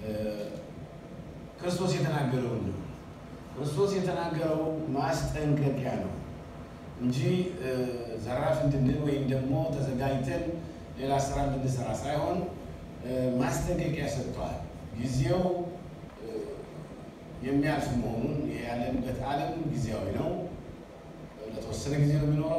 ክርስቶስ የተናገረው ነው። ክርስቶስ የተናገረው ማስጠንቀቂያ ነው እንጂ ዘራፍ እንድንል ወይም ደግሞ ተዘጋጅተን ሌላ ስራ እንድንሰራ ሳይሆን ማስጠንቀቂያ ሰጥተዋል። ጊዜው የሚያልፍ መሆኑን ያለንበት ዓለም ጊዜያዊ ነው። ለተወሰነ ጊዜ ነው የሚኖረው።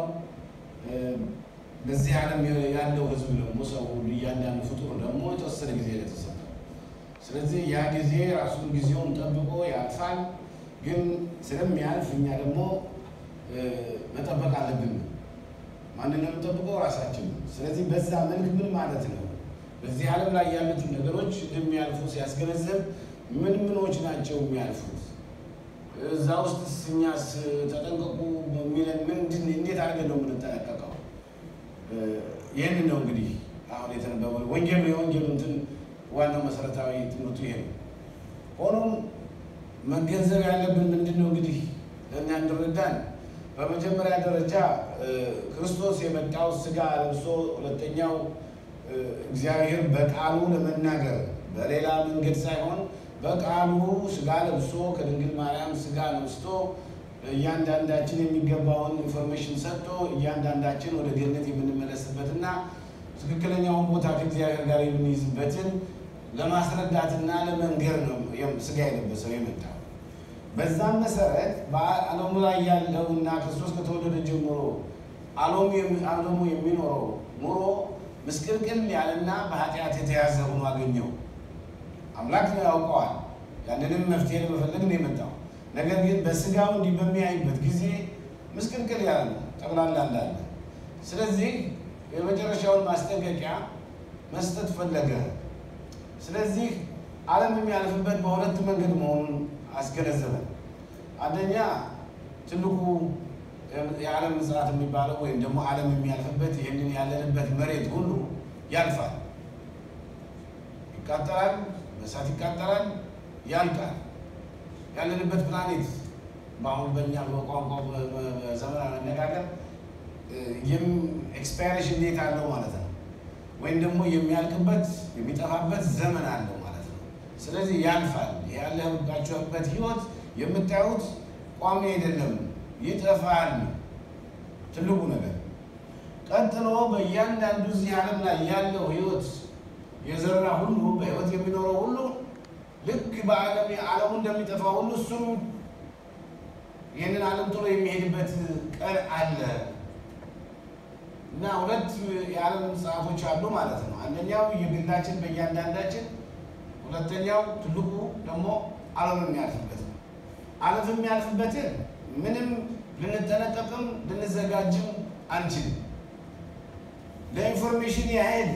በዚህ ዓለም ያለው ሕዝብ ደግሞ ሰው ሁሉ እያንዳንዱ ፍጡር ደግሞ የተወሰነ ጊዜ ነው የተሰጠው። ስለዚህ ያ ጊዜ ራሱን ጊዜውን ጠብቆ ያልፋል። ግን ስለሚያልፍ እኛ ደግሞ መጠበቅ አለብን። ማንን ነው የምንጠብቀው? ራሳችን ነው። ስለዚህ በዛ መልክ ምን ማለት ነው? በዚህ ዓለም ላይ ያሉትን ነገሮች እንደሚያልፉ ሲያስገነዘብ ምን ምኖች ናቸው የሚያልፉት? እዛ ውስጥ እኛስ ተጠንቀቁ የሚለን ምንድን እንዴት አድርገን ነው የምንጠነቀቀው? ይህንን ነው እንግዲህ አሁን የተነበበው ወንጌሉ የወንጌሉ እንትን ዋናው መሰረታዊ ትምህርቱ ይሄ ነው። ሆኖም መገንዘብ ያለብን ምንድን ነው እንግዲህ ለእኛ እንድረዳን በመጀመሪያ ደረጃ ክርስቶስ የመጣው ስጋ ለብሶ፣ ሁለተኛው እግዚአብሔር በቃሉ ለመናገር በሌላ መንገድ ሳይሆን በቃሉ ስጋ ለብሶ ከድንግል ማርያም ስጋ ነስቶ እያንዳንዳችን የሚገባውን ኢንፎርሜሽን ሰጥቶ እያንዳንዳችን ወደ ገነት የምንመለስበትና ትክክለኛውን ቦታ ከእግዚአብሔር ጋር የምንይዝበትን ለማስረዳትና ለመንገር ነው ስጋ የለበሰው የመጣው። በዛም መሰረት በዓለሙ ላይ ያለው እና ክርስቶስ ከተወለደ ጀምሮ ዓለሙ የሚኖረው ኑሮ ምስቅልቅል ያለና በኃጢአት የተያዘ ሆኖ አገኘው። አምላክ ያውቀዋል። ያንንም መፍትሄ ለመፈለግ ነው የመጣው። ነገር ግን በስጋው እንዲህ በሚያይበት ጊዜ ምስቅልቅል ያለ ነው፣ ጠቅላላ እንዳለ። ስለዚህ የመጨረሻውን ማስጠንቀቂያ መስጠት ፈለገ። ስለዚህ ዓለም የሚያልፍበት በሁለት መንገድ መሆኑን አስገነዘበን። አንደኛ ትልቁ የዓለም ምጽአት የሚባለው ወይም ደግሞ ዓለም የሚያልፍበት ይህንን ያለንበት መሬት ሁሉ ያልፋል፣ ይቃጠላል፣ በእሳት ይቃጠላል፣ ያልቃል። ያለንበት ፕላኔት በአሁን በእኛ በቋንቋ በዘመናዊ አነጋገር ኤክስፓይሬሽን ዴት አለው ማለት ነው። ወይም ደግሞ የሚያልቅበት የሚጠፋበት ዘመን አለው ማለት ነው። ስለዚህ ያልፋል። ያለባችሁበት ህይወት የምታዩት ቋሚ አይደለም፣ ይጠፋል። ትልቁ ነገር ቀጥሎ በእያንዳንዱ እዚህ ዓለም ላይ ያለው ህይወት የዘራ ሁሉ በህይወት የሚኖረው ሁሉ ልክ በዓለም ዓለሙ እንደሚጠፋ ሁሉ እሱም ይህንን ዓለም ጥሎ የሚሄድበት ቀን አለ እና ሁለት የዓለም ሰዓቶች አሉ ማለት ነው። አንደኛው የግላችን በእያንዳንዳችን፣ ሁለተኛው ትልቁ ደግሞ ዓለም የሚያልፍበት ነው። ዓለም የሚያልፍበትን ምንም ልንጠነቀቅም ልንዘጋጅም አንችልም። ለኢንፎርሜሽን ያህል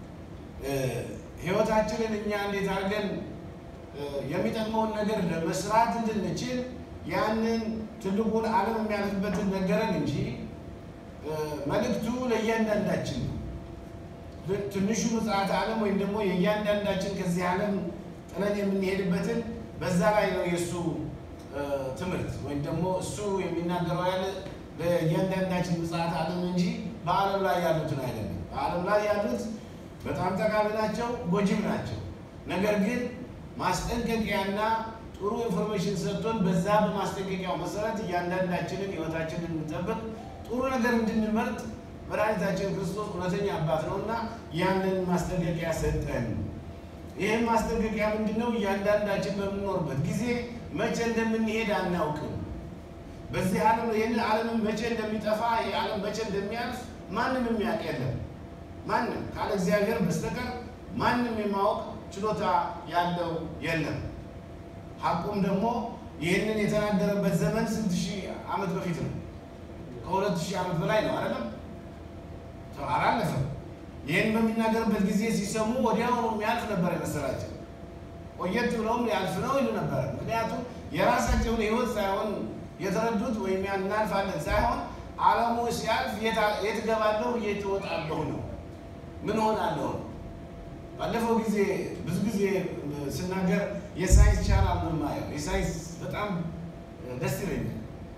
ህይወታችንን እኛ እንዴት አድርገን የሚጠቅመውን ነገር ለመስራት እንድንችል ያንን ትልቁን ዓለም የሚያልፍበትን ነገረን እንጂ መልእክቱ ለእያንዳንዳችን ነው። ትንሹ ምጽአተ ዓለም ወይም ደግሞ የእያንዳንዳችን ከዚህ ዓለም ጥለን የምንሄድበትን በዛ ላይ ነው የእሱ ትምህርት ወይም ደግሞ እሱ የሚናገረው ያለ ለእያንዳንዳችን ምጽአተ ዓለም እንጂ በዓለም ላይ ያሉትን አይደለም። በዓለም ላይ ያሉት በጣም ጠቃሚ ናቸው፣ ጎጂም ናቸው። ነገር ግን ማስጠንቀቂያና ጥሩ ኢንፎርሜሽን ሰጥቶን በዛ በማስጠንቀቂያው መሰረት እያንዳንዳችንን ህይወታችንን እንጠብቅ ጥሩ ነገር እንድንመርጥ መድኃኒታችን ክርስቶስ እውነተኛ አባት ነውና ያንን ማስጠንቀቂያ ሰጠን። ይህም ማስጠንቀቂያ ምንድን ነው? እያንዳንዳችን በምንኖርበት ጊዜ መቼ እንደምንሄድ አናውቅም። በዚህ ዓለም ይህንን ዓለምን መቼ እንደሚጠፋ ይህ ዓለም መቼ እንደሚያልፍ ማንም የሚያውቅ የለም። ማንም ካለ እግዚአብሔር በስተቀር ማንም የማወቅ ችሎታ ያለው የለም። ሐቁም ደግሞ ይህንን የተናገረበት ዘመን ስንት ሺህ ዓመት በፊት ነው። ከሁለት ሺህ ዓመት በላይ ነው አይደለም? አላለፈም። ይህን በሚናገርበት ጊዜ ሲሰሙ ወዲያውኑ የሚያልፍ ነበር የመሰላቸው። ቆየት ብለውም ያልፍ ነው ይሉ ነበረ። ምክንያቱም የራሳቸውን ህይወት ሳይሆን የተረዱት ወይም እናልፋለን ሳይሆን ዓለሙ ሲያልፍ የት እገባለሁ የት እወጣለሁ ነው፣ ምን ሆናለሁ ነው። ባለፈው ጊዜ ብዙ ጊዜ ስናገር የሳይንስ ቻናል ነው የማየው። የሳይንስ በጣም ደስ ይለኛል።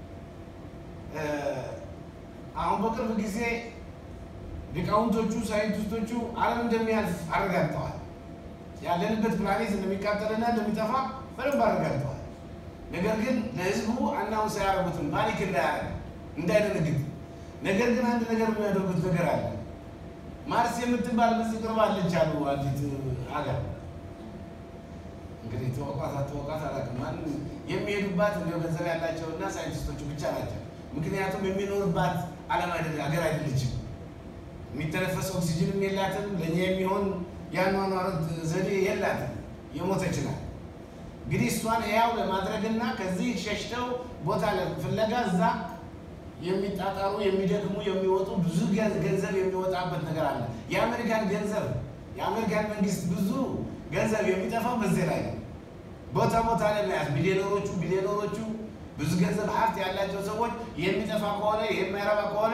አሁን በቅርብ ጊዜ ሊቃውንቶቹ ሳይንቲስቶቹ ዓለም እንደሚያልፍ አረጋግጠዋል። ያለንበት ፕላኔት እንደሚቃጠልና እንደሚጠፋ በደንብ አረጋግጠዋል። ነገር ግን ለህዝቡ አናውንስ አያደርጉትም፣ ፓኒክ እንዳያደርግ እንዳይደነግጥ። ነገር ግን አንድ ነገር የሚያደርጉት ነገር አለ። ማርስ የምትባል በዚህ ቅርብ አለች አሉ አንዲት ሀገር እንግዲህ ተወቋት አትወቋት አላውቅም። ማንም የሚሄዱባት እንደ ገንዘብ ያላቸውና ሳይንቲስቶቹ ብቻ ናቸው። ምክንያቱም የሚኖርባት ዓለም አይደለ ሀገር አይደለችም። የሚተነፈስ ኦክሲጅንም የላትም። ለእኛ የሚሆን የአኗኗር ዘዴ የላትም። የሞተች ናት። እንግዲህ እሷን ሕያው ለማድረግና ከዚህ ሸሽተው ቦታ ፍለጋ እዛ የሚጣጣሩ የሚደክሙ የሚወጡ ብዙ ገንዘብ የሚወጣበት ነገር አለ። የአሜሪካን ገንዘብ የአሜሪካን መንግስት ብዙ ገንዘብ የሚጠፋው በዚህ ላይ ነው። ቦታ ቦታ ላይ መያዝ ሚሊዮነሮቹ ቢሊዮነሮቹ ብዙ ገንዘብ ሀብት ያላቸው ሰዎች የሚጠፋ ከሆነ የማይረባ ከሆነ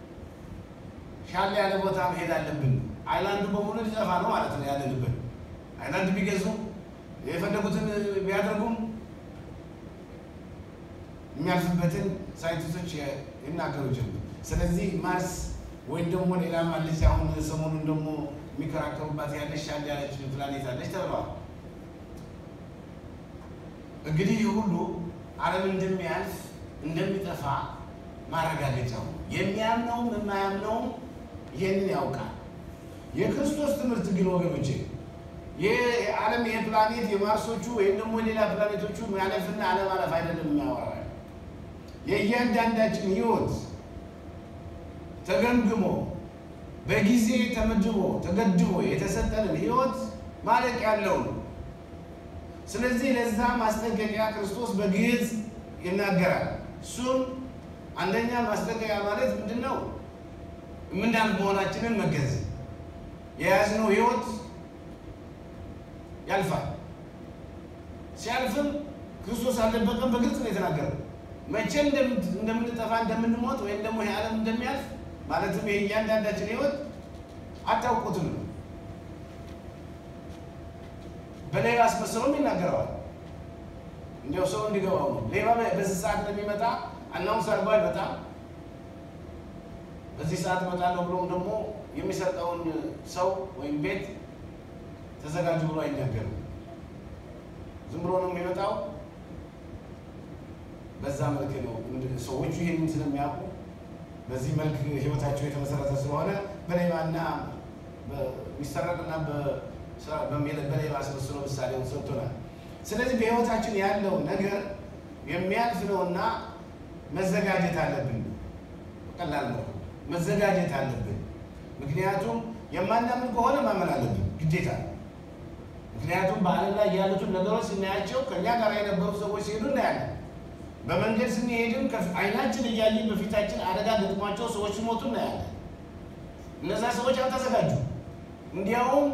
ሻል ያለ ቦታ መሄድ አለብን። አይላንዱ በሙሉ ሊጠፋ ነው ማለት ነው ያለንበት። አይላንድ ቢገዙ የፈለጉትን ቢያደርጉም የሚያልፍበትን ሳይንቲስቶች ይናገሩ ጀምር። ስለዚህ ማርስ ወይም ደግሞ ሌላ ማለች አሁን ሰሞኑን ደግሞ የሚከራከሩባት ያለች ሻል ያለች ፕላኔት አለች ተብለዋል። እንግዲህ ይህ ሁሉ ዓለም እንደሚያልፍ እንደሚጠፋ ማረጋገጫው ነው። የሚያምነውም የማያምነውም ይህንን ያውቃል። የክርስቶስ ትምህርት ግን ወገኖቼ የዓለም ይሄ ፕላኔት የማርሶቹ ወይም ደግሞ ሌላ ፕላኔቶቹ ማለፍና አለማለፍ አይደለም የሚያወራ የእያንዳንዳችን ሕይወት ተገምግሞ በጊዜ ተመድቦ ተገድቦ የተሰጠንን ሕይወት ማለቅ ያለው ነው። ስለዚህ ለዛ ማስጠንቀቂያ ክርስቶስ በግልጽ ይናገራል። እሱም አንደኛ ማስጠንቀቂያ ማለት ምንድን ነው? የምናልፍ መሆናችንን መገንዘብ የያዝነው ሕይወት ያልፋል። ሲያልፍም ክርስቶስ አልደበቀም፣ በግልጽ ነው የተናገረው። መቼ እንደምንጠፋ እንደምንሞት ወይም ደግሞ ይህ ዓለም እንደሚያልፍ ማለትም ይህ እያንዳንዳችን ሕይወት አታውቁትም ነው። በሌባ አስመስለውም ይናገረዋል። እንዲያው ሰው እንዲገባው ነው። ሌባ በዚህ ሰዓት እንደሚመጣ አናውንስ አድርጎ አይመጣም። በዚህ ሰዓት እመጣለሁ ብሎም ደግሞ የሚሰርቀውን ሰው ወይም ቤት ተዘጋጁ ብሎ አይናገርም። ዝም ብሎ ነው የሚመጣው። በዛ መልክ ነው ሰዎቹ ይህንን ስለሚያውቁ በዚህ መልክ ህይወታቸው የተመሰረተ ስለሆነ በሌባና በሚሰረቅና በሌባ አስመስሎ ምሳሌውን ሰጥቶናል። ስለዚህ በህይወታችን ያለው ነገር የሚያልፍ ነውና መዘጋጀት አለብን። ቀላል ነው፣ መዘጋጀት አለብን። ምክንያቱም የማናምን ከሆነ ማመን አለብን ግዴታ። ምክንያቱም በዓለም ላይ ያሉትን ነገሮች ስናያቸው ከእኛ ጋር የነበሩ ሰዎች ሲሄዱ እናያለን። በመንገድ ስንሄድም አይናችን እያየን በፊታችን አደጋ ገጥሟቸው ሰዎች ሲሞቱ እናያለን። እነዛ ሰዎች አልተዘጋጁ። እንዲያውም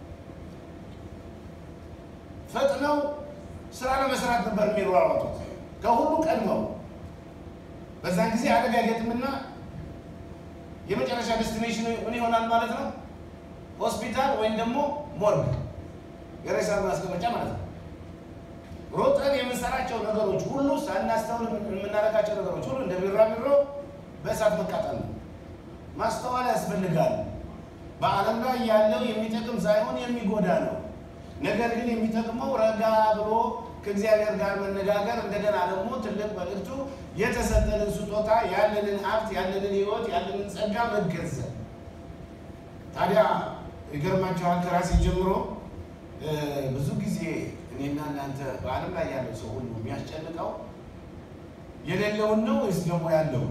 ፈጥነው ስራ ለመስራት ነበር የሚሯሯጡት ከሁሉ ቀድመው። በዛን ጊዜ አደጋ ገጥምና የመጨረሻ ዴስቲኔሽን ምን ይሆናል ማለት ነው? ሆስፒታል ወይም ደግሞ ሞርግ፣ የሬሳ ማስቀመጫ ማለት ነው። ሮጠን የምንሰራቸው ነገሮች ሁሉ ሳናስተውል የምናደርጋቸው ነገሮች ሁሉ እንደ ቢራቢሮ በእሳት መቃጠል ነው። ማስተዋል ያስፈልጋል። በዓለም ላይ ያለው የሚጠቅም ሳይሆን የሚጎዳ ነው። ነገር ግን የሚጠቅመው ረጋ ብሎ ከእግዚአብሔር ጋር መነጋገር፣ እንደገና ደግሞ ትልቅ መልእክቱ የተሰጠንን ስጦታ ያለንን ሀብት ያለንን ሕይወት ያለንን ጸጋ መገንዘብ። ታዲያ ይገርማችኋል ከራሴ ጀምሮ ብዙ ጊዜ እኔና እናንተ በዓለም ላይ ያለው ሰው ሁሉ የሚያስጨንቀው የሌለውን ነው ወይስ ደግሞ ያለውን?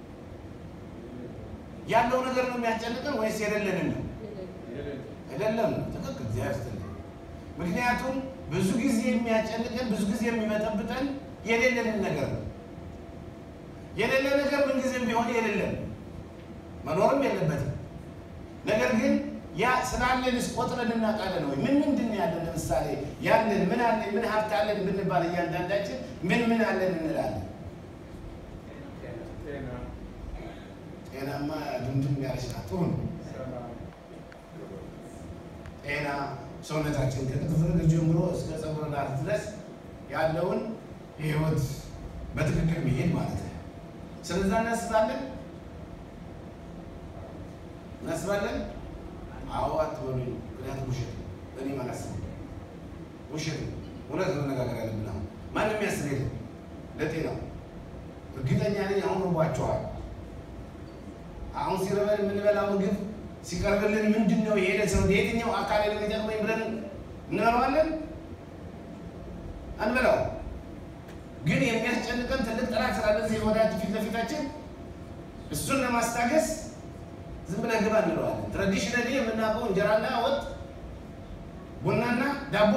ያለው ነገር ነው የሚያስጨንቀን ወይስ የሌለንን ነው? የሌለም ነው። ትክክል። እግዚአብሔር ይስጥልኝ። ምክንያቱም ብዙ ጊዜ የሚያስጨንቀን ብዙ ጊዜ የሚመጠብጠን የሌለንን ነገር ነው። የሌለ ነገር ምንጊዜም ቢሆን የሌለን መኖርም የለበትም። ነገር ግን ያ ስላለንስ ቆጥረን እናውቃለን ወይ? ምን ምንድን ያለን? ለምሳሌ ያለን ምን አለን ምን ሀብት አለን ብንባል እያንዳንዳችን ምን ምን አለን እንላለን? ጤናማ ድምድም ያለች ናት። ጥሩ ነው። ጤና ሰውነታችን ከጥፍር እግር ጀምሮ እስከ ፀጉር ራስ ድረስ ያለውን የህይወት በትክክል መሄድ ማለት ነው። ስለዛ እናስባለን እናስባለን። አዎ አትበሉኝ፣ ምክንያቱም ውሸት እኔ ማለት ነው። ውሸት ነው። እውነት መነጋገር ያለብን አሁን ማንም ያስብ የለም ለጤናው እርግጠኛ ነኝ። አሁን ርቧቸዋል። አሁን ሲረበን የምንበላው ምግብ ሲቀርብልን ምንድን ነው የሄደ ሰው የትኛው አካል የሚጠቅመኝ ብለን እንበላዋለን? አንበላው። ግን የሚያስጨንቀን ትልቅ ጠላት ስላለ እዚህ ወዳጅ ፊት ለፊታችን እሱን ለማስታገስ ዝም ብለን ግባ እንለዋለን። ትራዲሽናሊ የምናውቀው እንጀራና ወጥ፣ ቡናና ዳቦ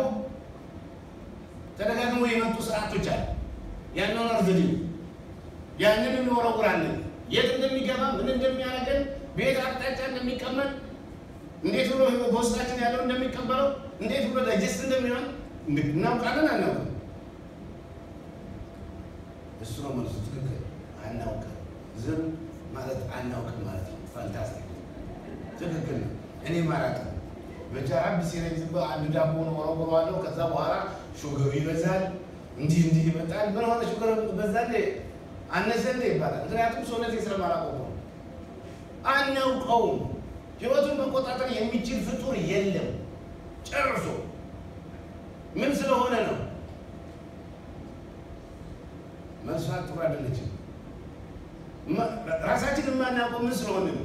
ተደጋግሞ የመጡ ስርዓቶች አሉ። ያንን እርዝድ ያንን እንወረውራለን። የት እንደሚገባ ምን እንደሚያደርገን በየት አቅጣጫ እንደሚቀመጥ እንዴት ብሎ በውስጣችን ያለው እንደሚቀበለው እንዴት ብሎ ዳይጀስት እንደሚሆን እናውቃለን አናውቅም? እሱ ነው መልሱ። ትክክል አናውቅም። ዝም ማለት አናውቅም ማለት ነው። ፋንታስቲክ ትክክል ነው። እኔ ማራቅ በጃራብ ሲለኝ ዝም ብሎ አንድ ዳቦ ነው ወረውረዋለሁ። ከዛ በኋላ ሹገሩ ይበዛል፣ እንዲህ እንዲህ ይመጣል። ምን ሆነ ሹገሩ በዛ እንዴ አነሰ እንዴ ይባላል። ምክንያቱም ሰውነቴ ስለማላውቀው ነው። አናውቀውም። ህይወቱን መቆጣጠር የሚችል ፍጡር የለም ጨርሶ። ምን ስለሆነ ነው? መልሷን ጥሩ አይደለችም። ራሳችን የማናውቀው ምን ስለሆነ ነው?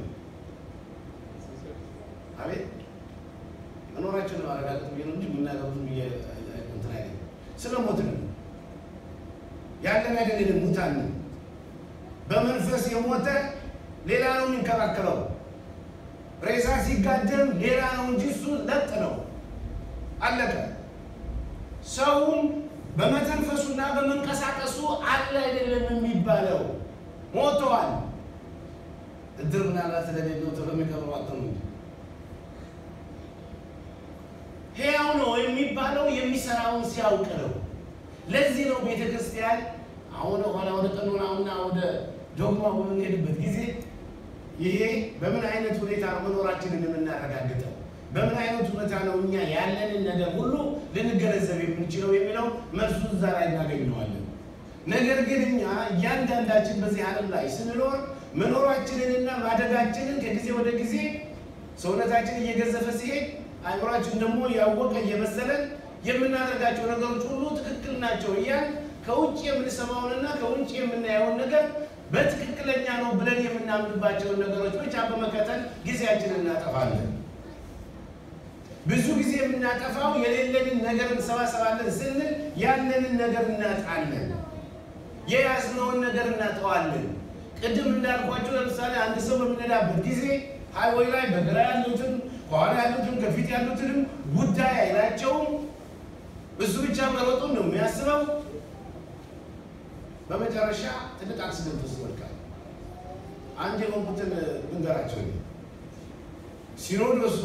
አቤት መኖራችን ማረጋገጥ ብዬ ነው እንጂ የምናገሩት ብዬ እንትን አይደለም። ስለ ሞት ነው ያለን አይደለንም። ሙታን ነው። በመንፈስ የሞተ ሌላ ነው የሚንከባከለው። ሬሳ ሲጋደም ሌላ ነው እንጂ እሱ ለጥ ነው፣ አለቀ። ሰውም በመተንፈሱና በመንቀሳቀሱ አለ አይደለም የሚባለው ሞተዋል። እድር ምናልባት ስለሌለው ቶሎ የሚቀብሩ አጥተው እንጂ ሕያው ነው የሚባለው የሚሰራውን ሲያውቅ ነው። ለዚህ ነው ቤተ ክርስቲያን አሁን ኋላ ወደ ቀኖናውና ወደ ዶግማ በምንሄድበት ጊዜ ይሄ በምን አይነት ሁኔታ ነው መኖራችንን የምናረጋግጠው፣ በምን አይነት ሁኔታ ነው እኛ ያለንን ነገር ሁሉ ልንገነዘብ የምንችለው የሚለው መልሱ እዛ ላይ እናገኘዋለን። ነገር ግን እኛ እያንዳንዳችን በዚህ ዓለም ላይ ስንኖር መኖራችንንና ማደጋችንን ከጊዜ ወደ ጊዜ ሰውነታችን እየገዘፈ ሲሄድ አእምሯችን ደግሞ ያወቀ እየመሰለን የምናደርጋቸው ነገሮች ሁሉ ትክክል ናቸው እያል ከውጭ የምንሰማውንና ከውጭ የምናየውን ነገር በትክክለኛ ነው ብለን የምናምንባቸውን ነገሮች ብቻ በመከተል ጊዜያችንን እናጠፋለን። ብዙ ጊዜ የምናጠፋው የሌለንን ነገር እንሰባሰባለን ስንል ያለንን ነገር እናጣለን። የያዝነውን ነገር እናጠዋለን። ቅድም እንዳልኳቸው ለምሳሌ አንድ ሰው በምንሄዳበት ጊዜ ሃይዌይ ላይ በግራ ያሉትን ከኋላ ያሉትን ከፊት ያሉትንም ጉዳይ አይላቸውም። እሱ ብቻ መሮጡን ነው የሚያስበው። በመጨረሻ ትልቅ አክሲደንት ውስጥ ይወድቃል። አንድ የሆንኩትን ልንገራቸው። ሲኖዶሱ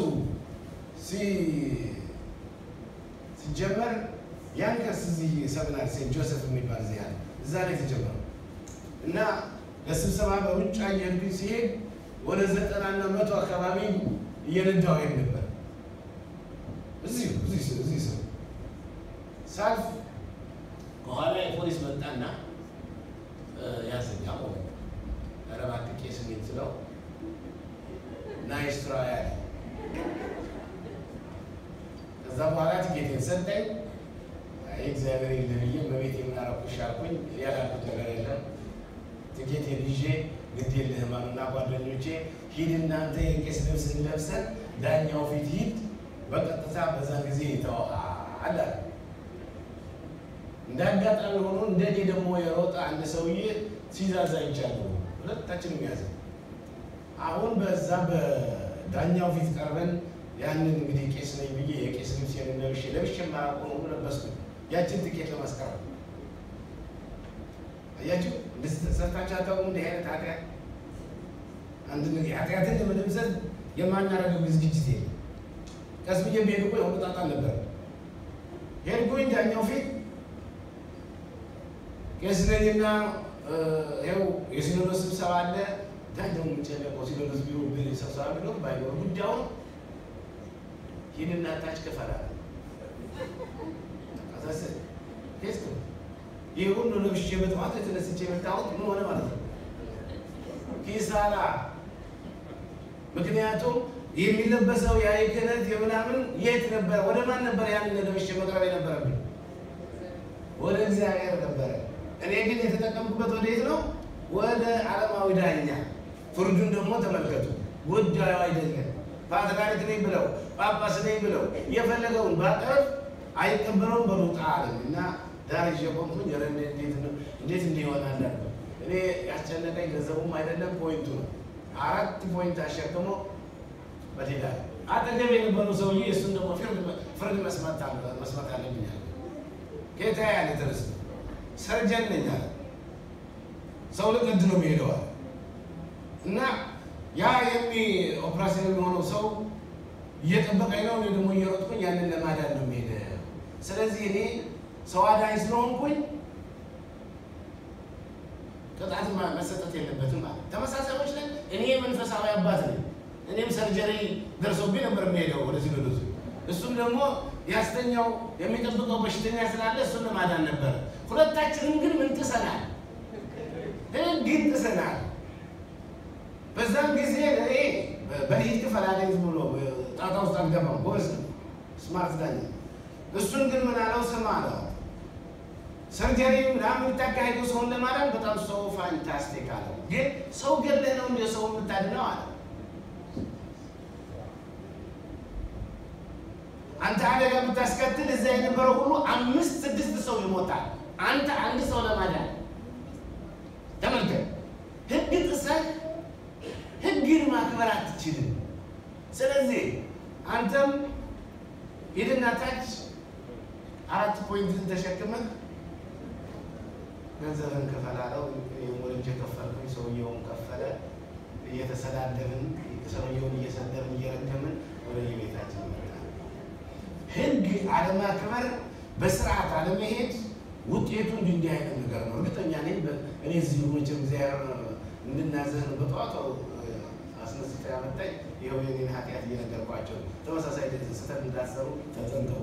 ሲጀመር ያንከስ እዚህ ሰብናል ሴንት ጆሴፍ የሚባል እዚህ ያለ እዛ ላይ የተጀመረው እና ለስብሰባ በሩጫ እየሄድኩኝ ሲሄድ ወደ ዘጠናና መቶ አካባቢ እየነዳሁ ሄድ ነበር። እዚሁ እዚህ ሰው ሳልፍ ከኋላ የፖሊስ መጣና ያዘኝ አቆመ። ኧረ እባክህ ቄስ እንሂድ ስለው ናይስ ትራይ አለ። ከዛ በኋላ ትኬቴን ሰጠኝ። አይ እግዚአብሔር የለ ብዬ በቤት የምናረኩሽ አልኩኝ። ያላልኩት ነገር የለም። ትኬቴን ይዤ ግድ የለህም አሉና ጓደኞቼ ሂድ እናንተ የቄስ ልብስ ለብሰን ዳኛው ፊት ሂድ፣ በቀጥታ በዛን ጊዜ ይተዋል አለ። እንደ አጋጣሚ ሆኖ እንደኔ ደግሞ የሮጠ አንድ ሰውዬ ሲዛዛ ይቻለሁ ሁለታችንም ያዘ። አሁን በዛ በዳኛው ፊት ቀርበን ያንን እንግዲህ ቄስ ነኝ ብዬ የቄስ ልብስ ለብሼ ለብሼ የማያውቀው ነው ለበስኩ። ያችን ትኬት ለማስቀረት አያችሁ፣ ሰርታችሁ አታውቁም? እንዲህ አይነት ኃጢአት አንድ ኃጢአትን ለመደምሰስ የማናረገው ዝግጅት የለም። ቀስ ብዬ ብሄድ እኮ የሆነ ጣጣ ነበር። ሄድኩኝ ዳኛው ፊት ቄስ ነኝና ይኸው የሲኖዶስ ስብሰባ አለ። ዳኛው የሚጨነቀው ሲኖዶስ ቢሮ ስብሰባ ቢኖር ባይኖር ጉዳዩን ሂድና ታች ክፈል አለ። ይህ ሁሉ ለብሼ በጠዋት የተነስቼ የመጣሁት ምን ሆነ ማለት ነው? ኪሳራ። ምክንያቱም የሚለበሰው ያ የክህነት የምናምን የት ነበረ? ወደ ማን ነበረ? ያንን ለብሼ መቅረብ የነበረብኝ ወደ እግዚአብሔር ነበረ። እኔ ግን የተጠቀምኩበት ወዴት ነው? ወደ ዓለማዊ ዳኛ። ፍርዱን ደግሞ ተመልከቱ። ጉዳዩ አይደለም ፓትርያርክ ነኝ ብለው ጳጳስ ነኝ ብለው የፈለገውን ባቀርብ አይቀበለውም በሉጣ አለኝ እና ዳር ይዤ ቆምኩኝ። ኧረ እንዴት ነው እንዴት እንዲሆን አላለ እኔ ያስጨነቀኝ ገንዘቡም አይደለም ፖይንቱ ነው። አራት ፖይንት አሸክሞ በሌላ አጠገብ የነበሩ ሰውዬ እሱን ደግሞ ፍርድ መስማት አለብኝ አለ። ጌታ ያለ ተነስ ሰርጀን ነኝ አለ። ሰው ልቀድ ነው የሚሄደዋል እና ያ የሚ ኦፕራሲዮን የሚሆነው ሰው እየጠበቀኝ ነው። እኔ ደግሞ እየሮጥኩኝ ያንን ለማዳን ነው የሚሄደ። ስለዚህ እኔ ሰው አዳኝ ስለሆንኩኝ ቅጣት መሰጠት የለበትም ማለት ተመሳሳዮች ነን። እኔ መንፈሳዊ አባት ነኝ። እኔም ሰርጀሪ ደርሶብኝ ነበር የሚሄደው ወደ ሲኖዶሱ። እሱም ደግሞ ያስተኛው የሚጠብቀው በሽተኛ ስላለ እሱን ለማዳን ነበረ። ሁለታችንም ግን ምን ጥሰናል? ሕግ ጥሰናል። በዛም ጊዜ እኔ በሊት ክፈል አለኝ ብሎ ጣጣ ውስጥ አልገባም። ጎበዝ ነው፣ ስማርት ዳኛ። እሱን ግን ምን አለው? ስም አለው ሰርጀሪ ምናምን የምታካሄዱ ሰውን ለማዳን በጣም ሰው ፋንታስቲክ አለው። ግን ሰው ገለህ ነው እንደ ሰው የምታድነው አለ። አንተ አደጋ የምታስከትል እዛ የነበረው ሁሉ አምስት ስድስት ሰው ይሞታል። አንተ አንድ ሰው ለማዳን ተመልከት። ህግ ጥሰህ ህግን ማክበር አትችልም። ስለዚህ አንተም ሂድና ታች አራት ፖይንትን ተሸክመህ ገንዘብን ክፈል አለው። ወልጄ ከፈልኩኝ። ሰውየውን ከፈለ። እየተሰዳደብን ሰውየውን እየሰደብን እየረገምን ወደ የቤታችን መጣ። ህግ አለማክበር፣ በስርዓት አለመሄድ ውጤቱ እንዲህ እንዲህ አይነት ነገር ነው። እርግጠኛ ነኝ እኔ እዚህ መቼም እግዚአብሔር እንድናዘህ ነው በጠዋቱ አስነስቶ ያመጣኝ። ይኸው የኔን ኃጢአት እየነገርኳቸው ተመሳሳይ ስህተት እንዳትሰሩ ተጠንቀቁ።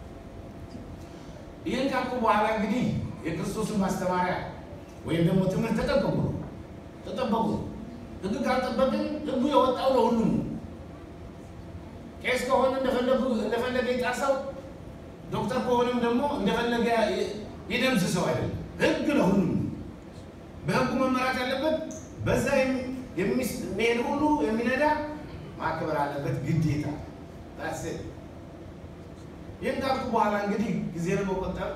ይህን ካልኩ በኋላ እንግዲህ የክርስቶስን ማስተማሪያ ወይም ደግሞ ትምህርት ተጠበቁ ነው ተጠበቁ። ህግ ካልጠበቅን ህጉ የወጣው ለሁሉም ነው። ቄስ ከሆነ እንደፈለጉ እንደፈለገ ይጣሰው፣ ዶክተር ከሆነም ደግሞ እንደፈለገ ይደምስ ሰው አይደለም። ህግ ለሁሉም ነው። በህጉ መመራት ያለበት በዛ የሚሄድ ሁሉ የሚነዳ ማክበር አለበት ግዴታ። ታስ ይህን ካልኩ በኋላ እንግዲህ ጊዜ ለመቆጠብ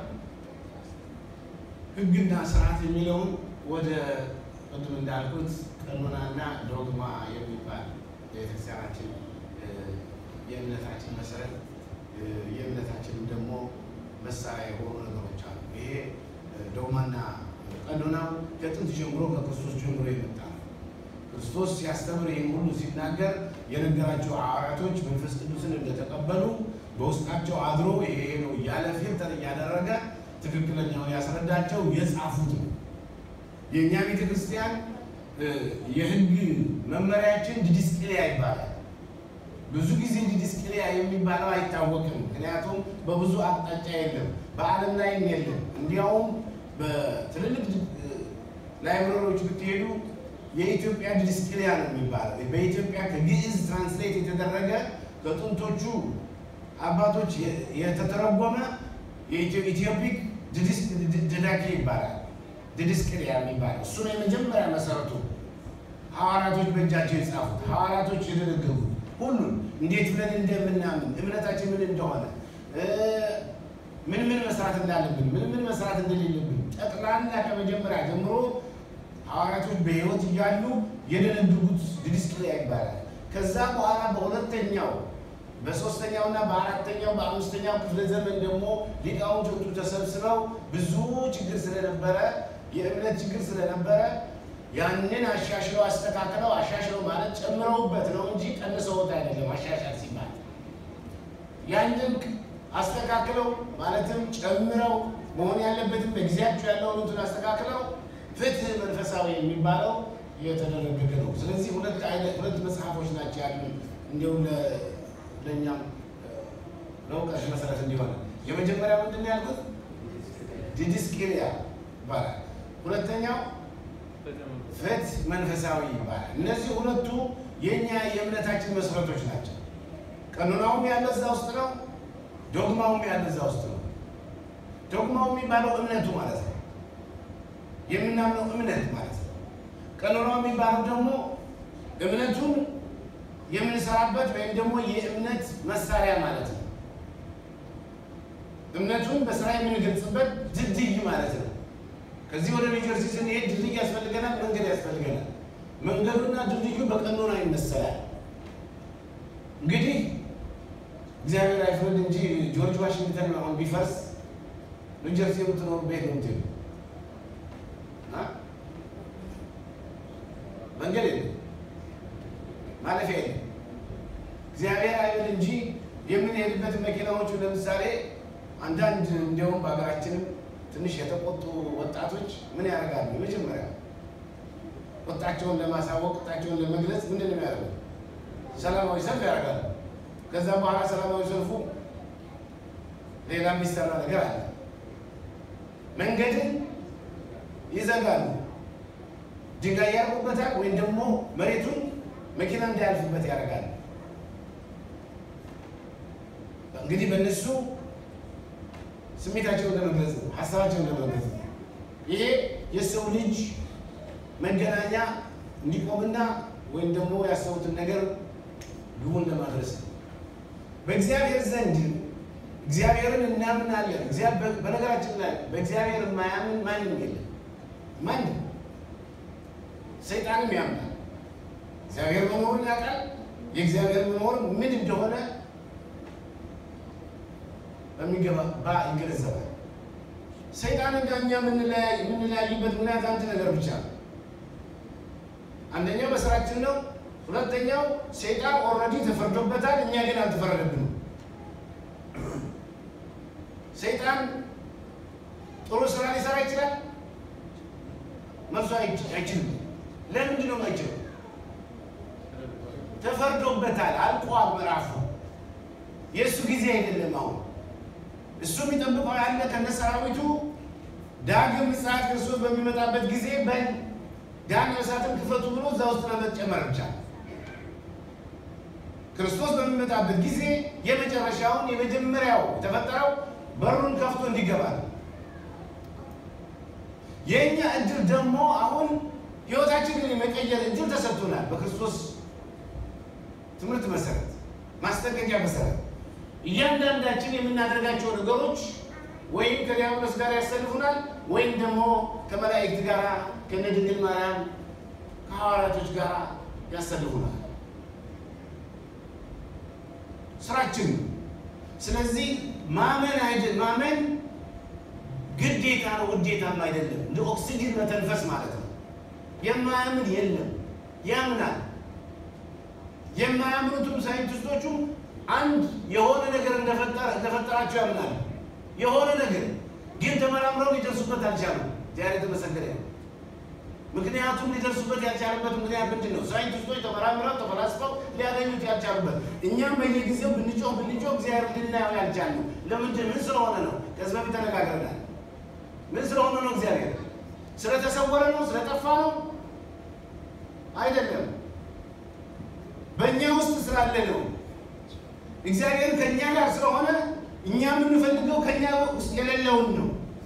ህግና ስርዓት የሚለውን ወደ ቅድም እንዳልኩት ቀኖናና ዶግማ የሚባል የቤተክርስቲያናችን የእምነታችን መሰረት የእምነታችንም ደግሞ መሳሪያ የሆኑ ነገሮች አሉ። ይሄ ዶግማና ቀኖናው ከጥንት ጀምሮ ከክርስቶስ ጀምሮ የመጣ ነው። ክርስቶስ ሲያስተምር ይህን ሁሉ ሲናገር የነገራቸው ሐዋርያቶች መንፈስ ቅዱስን እንደተቀበሉ በውስጣቸው አድሮ ይሄ ነው እያለ ፊልተር እያደረገ ትክክለኛውን ያስረዳቸው የጻፉት ነው። የእኛ ቤተ ክርስቲያን የህግ መመሪያችን ዲድስቅልያ ይባላል። ብዙ ጊዜ ዲድስቅልያ የሚባለው አይታወቅም። ምክንያቱም በብዙ አቅጣጫ የለም፣ በዓለም ላይም የለም። እንዲያውም በትልልቅ ላይብረሪዎች ብትሄዱ የኢትዮጵያ ዲድስቅልያ ነው የሚባለው። በኢትዮጵያ ከግዕዝ ትራንስሌት የተደረገ ከጥንቶቹ አባቶች የተተረጎመ የኢትዮፒክ ድዳኬ ይባላል። ድድስቅልያ የሚባለው እሱ ነው የመጀመሪያ መሰረቱ። ሐዋርያቶች በእጃቸው የጻፉት ሐዋርያቶች የደነገጉት ሁሉን እንዴት ብለን እንደምናምን እምነታችን ምን እንደሆነ ምን ምን መስራት እንዳለብን ምን ምን መስራት እንደሌለብን ጠቅላላ ከመጀመሪያ ጀምሮ ሐዋርያቶች በሕይወት እያሉ የደነገጉት ድድስቅልያ ይባላል። ከዛ በኋላ በሁለተኛው በሶስተኛው እና በአራተኛው በአምስተኛው ክፍለ ዘመን ደግሞ ሊቃውንቶቹ ተሰብስበው ብዙ ችግር ስለነበረ የእምነት ችግር ስለነበረ ያንን አሻሽለው አስተካክለው አሻሽለው ማለት ጨምረውበት ነው እንጂ ቀንሰውት አይደለም። አሻሻል ሲባል ያንን አስተካክለው ማለትም ጨምረው መሆን ያለበትም በጊዜያቸው ያለውን እንትን አስተካክለው ፍትህ መንፈሳዊ የሚባለው የተደረገገ ነው። ስለዚህ ሁለት አይነት ሁለት መጽሐፎች ናቸው ያሉ እንዲሁም ለእኛም ለእውቀት መሰረት እንዲሆነ የመጀመሪያው ምንድን ነው ያልኩት? ዲድስቅልያ ይባላል። ሁለተኛው ፍትህ መንፈሳዊ ይባላል። እነዚህ ሁለቱ የእኛ የእምነታችን መሰረቶች ናቸው። ቀኖናውም ያለ እዛ ውስጥ ነው። ዶግማውም ያለ እዛ ውስጥ ነው። ዶግማው የሚባለው እምነቱ ማለት ነው። የምናምነው እምነት ማለት ነው። ቀኖናው የሚባለው ደግሞ እምነቱን የምንሰራበት ወይም ደግሞ የእምነት መሳሪያ ማለት ነው። እምነቱን በስራ የምንገልጽበት ድልድይ ማለት ነው። ከዚህ ወደ ኒውጀርሲ ስንሄድ ድልድይ ያስፈልገናል፣ መንገድ ያስፈልገናል። መንገዱና ድልድዩ በቀኖና ይመሰላል። እንግዲህ እግዚአብሔር አይፍረድ እንጂ ጆርጅ ዋሽንግተን አሁን ቢፈርስ ኒውጀርሲ የምትኖሩ ቤት ነው ምትሉ መንገድ የለም፣ ማለፊያ የለም። እግዚአብሔር አይብል እንጂ የምንሄድበት መኪናዎቹ ለምሳሌ አንዳንድ እንዲያውም በሀገራችንም ትንሽ የተቆጡ ወጣቶች ምን ያደርጋሉ? የመጀመሪያ ቁጣቸውን ለማሳወቅ ቁጣቸውን ለመግለጽ ምንድን ነው የሚያደርጉት? ሰላማዊ ሰልፍ ያደርጋሉ። ከዛ በኋላ ሰላማዊ ሰልፉ ሌላ የሚሰራ ነገር አለ። መንገድን ይዘጋሉ፣ ድንጋይ ያርቁበታል፣ ወይም ደግሞ መሬቱን መኪና እንዳያልፍበት ያደርጋሉ። እንግዲህ በእነሱ ስሜታቸውን ለመግለጽ ነው፣ ሀሳባቸውን ለመግለጽ ነው። ይሄ የሰው ልጅ መገናኛ እንዲቆምና ወይም ደግሞ ያሰቡትን ነገር ግቡን ለማድረስ ነው። በእግዚአብሔር ዘንድ እግዚአብሔርን እናምናለን። በነገራችን ላይ በእግዚአብሔር የማያምን ማንም የለም። ማንም ሰይጣንም ያምናል። እግዚአብሔር መኖሩን ያውቃል። የእግዚአብሔር መኖር ምን እንደሆነ በሚገባ ይገነዘባል። ሰይጣን እና እኛ የምንለያይበት ምክንያት አንድ ነገር ብቻ ነው። አንደኛው በስራችን ነው። ሁለተኛው ሰይጣን ኦልሬዲ ተፈርዶበታል፣ እኛ ግን አልተፈረደብንም። ሰይጣን ጥሩ ስራ ሊሰራ ይችላል፣ መልሶ አይችልም። ለምንድን ነው የማይችለው? ተፈርዶበታል፣ አልቋል ምዕራፉ። የእሱ ጊዜ አይደለም አሁን እሱ የሚጠብቀው ያለ ከነ ሰራዊቱ ዳግም ምጽአት ክርስቶስ በሚመጣበት ጊዜ በል ዳግም እሳትን ክፈቱ ብሎ እዛ ውስጥ ለመጨመር ብቻ ክርስቶስ በሚመጣበት ጊዜ የመጨረሻውን የመጀመሪያው የተፈጠረው በሩን ከፍቶ እንዲገባ ነው። የእኛ እድል ደግሞ አሁን ህይወታችንን የመቀየር እድል ተሰጥቶናል። በክርስቶስ ትምህርት መሰረት ማስጠንቀቂያ መሰረት እያንዳንዳችን የምናደርጋቸው ነገሮች ወይም ከዲያብሎስ ጋር ያሰልፉናል ወይም ደግሞ ከመላእክት ጋር ከነ ድንግል ማርያም ከሐዋርያቶች ጋር ያሰልፉናል። ስራችን ነው። ስለዚህ ማመን አይደል ማመን ግዴታ ነው፣ ውዴታም አይደለም። እንደ ኦክሲጅን መተንፈስ ማለት ነው። የማያምን የለም፣ ያምናል። የማያምኑትም ሳይንቲስቶቹም አንድ የሆነ ነገር እንደፈጠራቸው ያምናሉ። የሆነ ነገር ግን ተመራምረው ሊደርሱበት አልቻሉም። ዛሬ የተመሰገነ ነው። ምክንያቱም ሊደርሱበት ያልቻሉበት ምክንያት ምንድን ነው? ሳይንቲስቶች ተመራምረው ተፈላስፈው ሊያገኙት ያልቻሉበት፣ እኛም በየጊዜው ብንጮህ ብንጮህ እግዚአብሔር ልናየው ያልቻልነው ለምንድን ምን ስለሆነ ነው? ከዚህ በፊት ተነጋግረናል። ምን ስለሆነ ነው? እግዚአብሔር ስለተሰወረ ነው? ስለጠፋ ነው? አይደለም። በእኛ ውስጥ ስላለ ነው። እግዚአብሔር ከእኛ ጋር ስለሆነ እኛ የምንፈልገው ከእኛ ውስጥ የሌለውን ነው።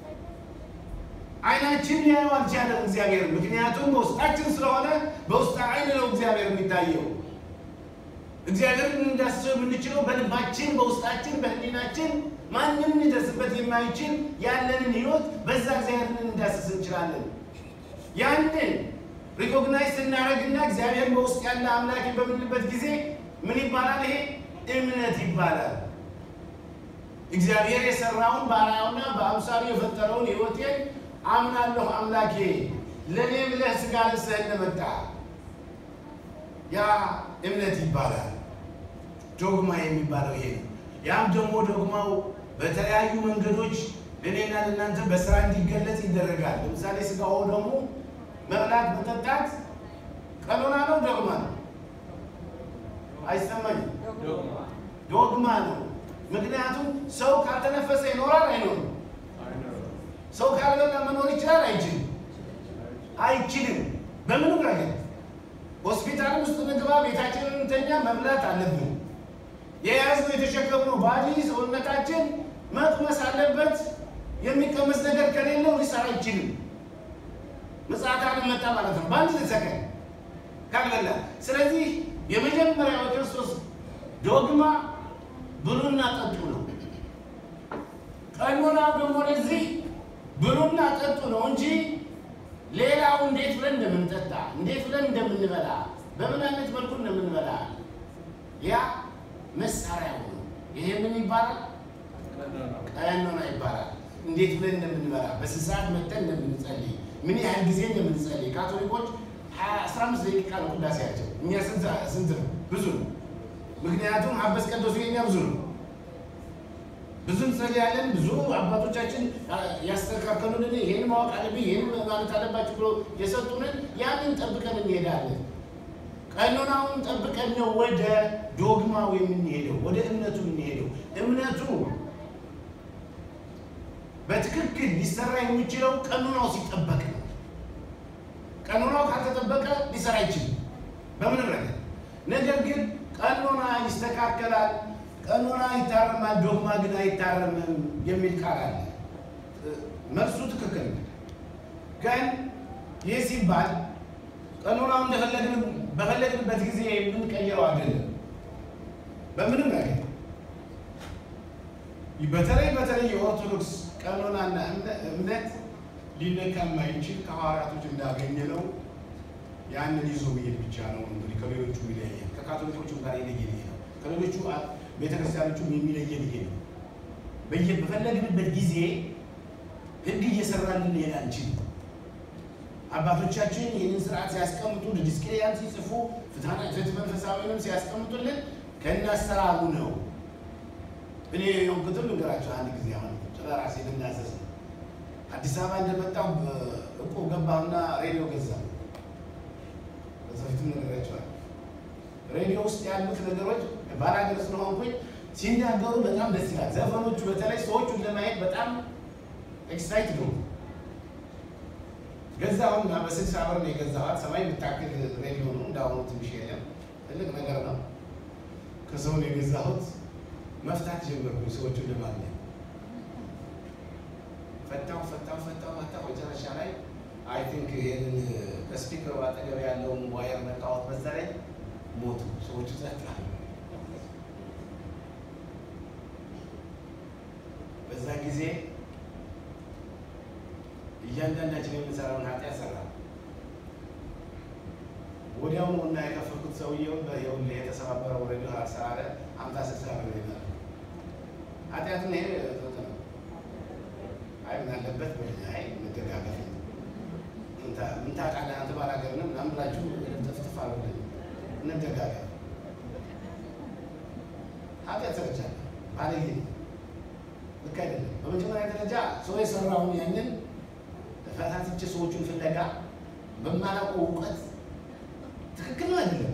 አይናችን ሊያየው አልቻለም እግዚአብሔር። ምክንያቱም በውስጣችን ስለሆነ በውስጥ አይን ነው እግዚአብሔር የሚታየው። እግዚአብሔርን እንዳስሰው የምንችለው በልባችን፣ በውስጣችን፣ በህሊናችን ማንም ሊደርስበት የማይችል ያለንን ህይወት በዛ እግዚአብሔርን እንዳስስ እንችላለን። ያንን ሪኮግናይዝ ስናደርግና እግዚአብሔር በውስጥ ያለ አምላክ በምንልበት ጊዜ ምን ይባላል? ይሄ እምነት ይባላል። እግዚአብሔር የሰራውን በአርአያውና በአምሳሉ የፈጠረውን ህይወቴን አምናለሁ። አምላኬ ለእኔ ብለህ ስጋ ለብሰህ እንደመጣ ያ እምነት ይባላል። ዶግማ የሚባለው ይሄ ነው። ያም ደግሞ ዶግማው በተለያዩ መንገዶች ለእኔና ለእናንተ በስራ እንዲገለጽ ይደረጋል። ለምሳሌ ስጋው ደግሞ መብላት መጠጣት ቀኖና ነው፣ ዶግማ ነው? አይሰማኝም? ዶግማ ነው። ምክንያቱም ሰው ካልተነፈሰ ይኖራል አይኖርም? ሰው ካልበላ መኖር ይችላል አይችልም? አይችልም። በምንም ረገድ ሆስፒታል ውስጥ ምግባ፣ ቤታችንን እንተኛ፣ መብላት አለብን። የያዝነው የተሸከምነው ባዲ ሰውነታችን መቅመስ አለበት። የሚቀመስ ነገር ከሌለው ሊሰራ አይችልም። ምጽአት ዓለም መጣ ማለት ነው በአንድ ሰከንድ ካልበላ። ስለዚህ የመጀመሪያው ክርስቶስ ዶግማ ብሉና ጠጡ ነው። ቀኖናው ደግሞ ለዚህ ብሉና ጠጡ ነው እንጂ ሌላው እንዴት ብለን እንደምንጠጣ እንዴት ብለን እንደምንበላ በምን አይነት መልኩ እንደምንበላ ያ መሳሪያው ነው። ይሄ ምን ይባላል? ቀኖና ይባላል። እንዴት ብለን እንደምንበላ በስንት ሰዓት መጥተን እንደምንጸልይ ምን ያህል ጊዜ እንደምንጸልይ ካቶሊኮች አስራ አምስት ደቂቃ ነው ቅዳሴያቸው። እኛ ስንት ነው? ብዙ ነው። ምክንያቱም ሀበስ ቀደሱ የኛ ብዙ ነው። ብዙ እንጸልያለን። ብዙ አባቶቻችን ያስተካከሉልን ይህን ማወቅ አለብኝ ይህን ማለት አለባችሁ ብሎ የሰጡንን ያንን ጠብቀን እንሄዳለን። ቀኖናውን ጠብቀን ነው ወደ ዶግማው የምንሄደው፣ ወደ እምነቱ የምንሄደው። እምነቱ በትክክል ሊሰራ የሚችለው ቀኖናው ሲጠበቅ ነው። ቀኖናው ካልተጠበቀ ሊሰራ አይችልም በምንም ነገር። ነገር ግን ቀኖና ይስተካከላል፣ ቀኖና ይታረማል፣ ዶግማ ግን አይታረምም የሚል ቃል አለ። መልሱ ትክክል ነው። ግን ይህ ሲባል ቀኖናው እንደፈለግን በፈለግንበት ጊዜ የምንቀይረው አይደለም። በምንም ነገር በተለይ በተለይ የኦርቶዶክስ ቀኖናና እምነት ሊነካ የማይችል ከሐዋርያቶች እንዳገኘ ነው። ያንን ይዞ መሄድ ብቻ ነው እንግዲህ ከሌሎቹ የሚለየን ከካቶሊኮቹም ጋር የለየን ይሄ ነው። ከሌሎቹ ቤተክርስቲያኖቹም የሚለየን ይሄ ነው። በየ በፈለግንበት ጊዜ ሕግ እየሰራልን ሊሄድ አንችልም። አባቶቻችን ይህንን ስርዓት ሲያስቀምጡ ዲስቅልያን ሲጽፉ ፍትሐ መንፈሳዊንም ሲያስቀምጡልን ከእናሰራሩ ነው። እኔ የሆንኩትም ልንገራቸው አንድ ጊዜ አሁን ስለ ራሴ ልናዘዝ ነው። አዲስ አበባ እንደመጣሁ እቁብ ገባሁና ሬዲዮ ገዛ። በሰፊትም ነገራቸዋል። ሬዲዮ ውስጥ ያሉት ነገሮች ባላገር ስለሆንኩኝ ሲናገሩ በጣም ደስ ይላል። ዘፈኖቹ በተለይ ሰዎቹን ለማየት በጣም ኤክሳይት ነው። ገዛሁና በስልሳ ብር ነው የገዛኋት። ሰማይ የምታክል ሬዲዮ ነው። እንዳሁኑ ትንሽ የለም፣ ትልቅ ነገር ነው። ከሰው ነው የገዛሁት። መፍታት ጀመርኩኝ ሰዎቹን ለማግኘት ፈታው ፈታው ፈታው ፈታው። መጨረሻ ላይ አይ ቲንክ ይሄንን ከስፒከሩ አጠገብ ያለውን ዋየር ነካሁት። በዛ ላይ ሞቱ ሰዎቹ ጸጥ አሉ። በዛ ጊዜ እያንዳንዳችን የምንሰራውን ኃጢአት ሰራ። ወዲያውኑ እና የከፈልኩት ሰውየውን በይኸውልህ የተሰባበረው ሬዲዮ አሰራረ አምሳ ስልሳ ብር ይላል። ኃጢአቱን ይሄ ጥጥ ነው። አይ ምን አለበት አይ መደጋገፍ ነው። ምን ታውቃለህ አንተ ባላገር ነው ምናምን ብላችሁ ጥፍጥፍ አሉልኝ። እንደጋገፍ ኃጢአት ሰርቻለሁ። ባለጌ ልክ አይደለም። በመጀመሪያ ደረጃ ሰው የሰራውን ያንን ፈታትቼ ሰዎቹን ፍለጋ በማላውቀው እውቀት ትክክል ነው አይደለም።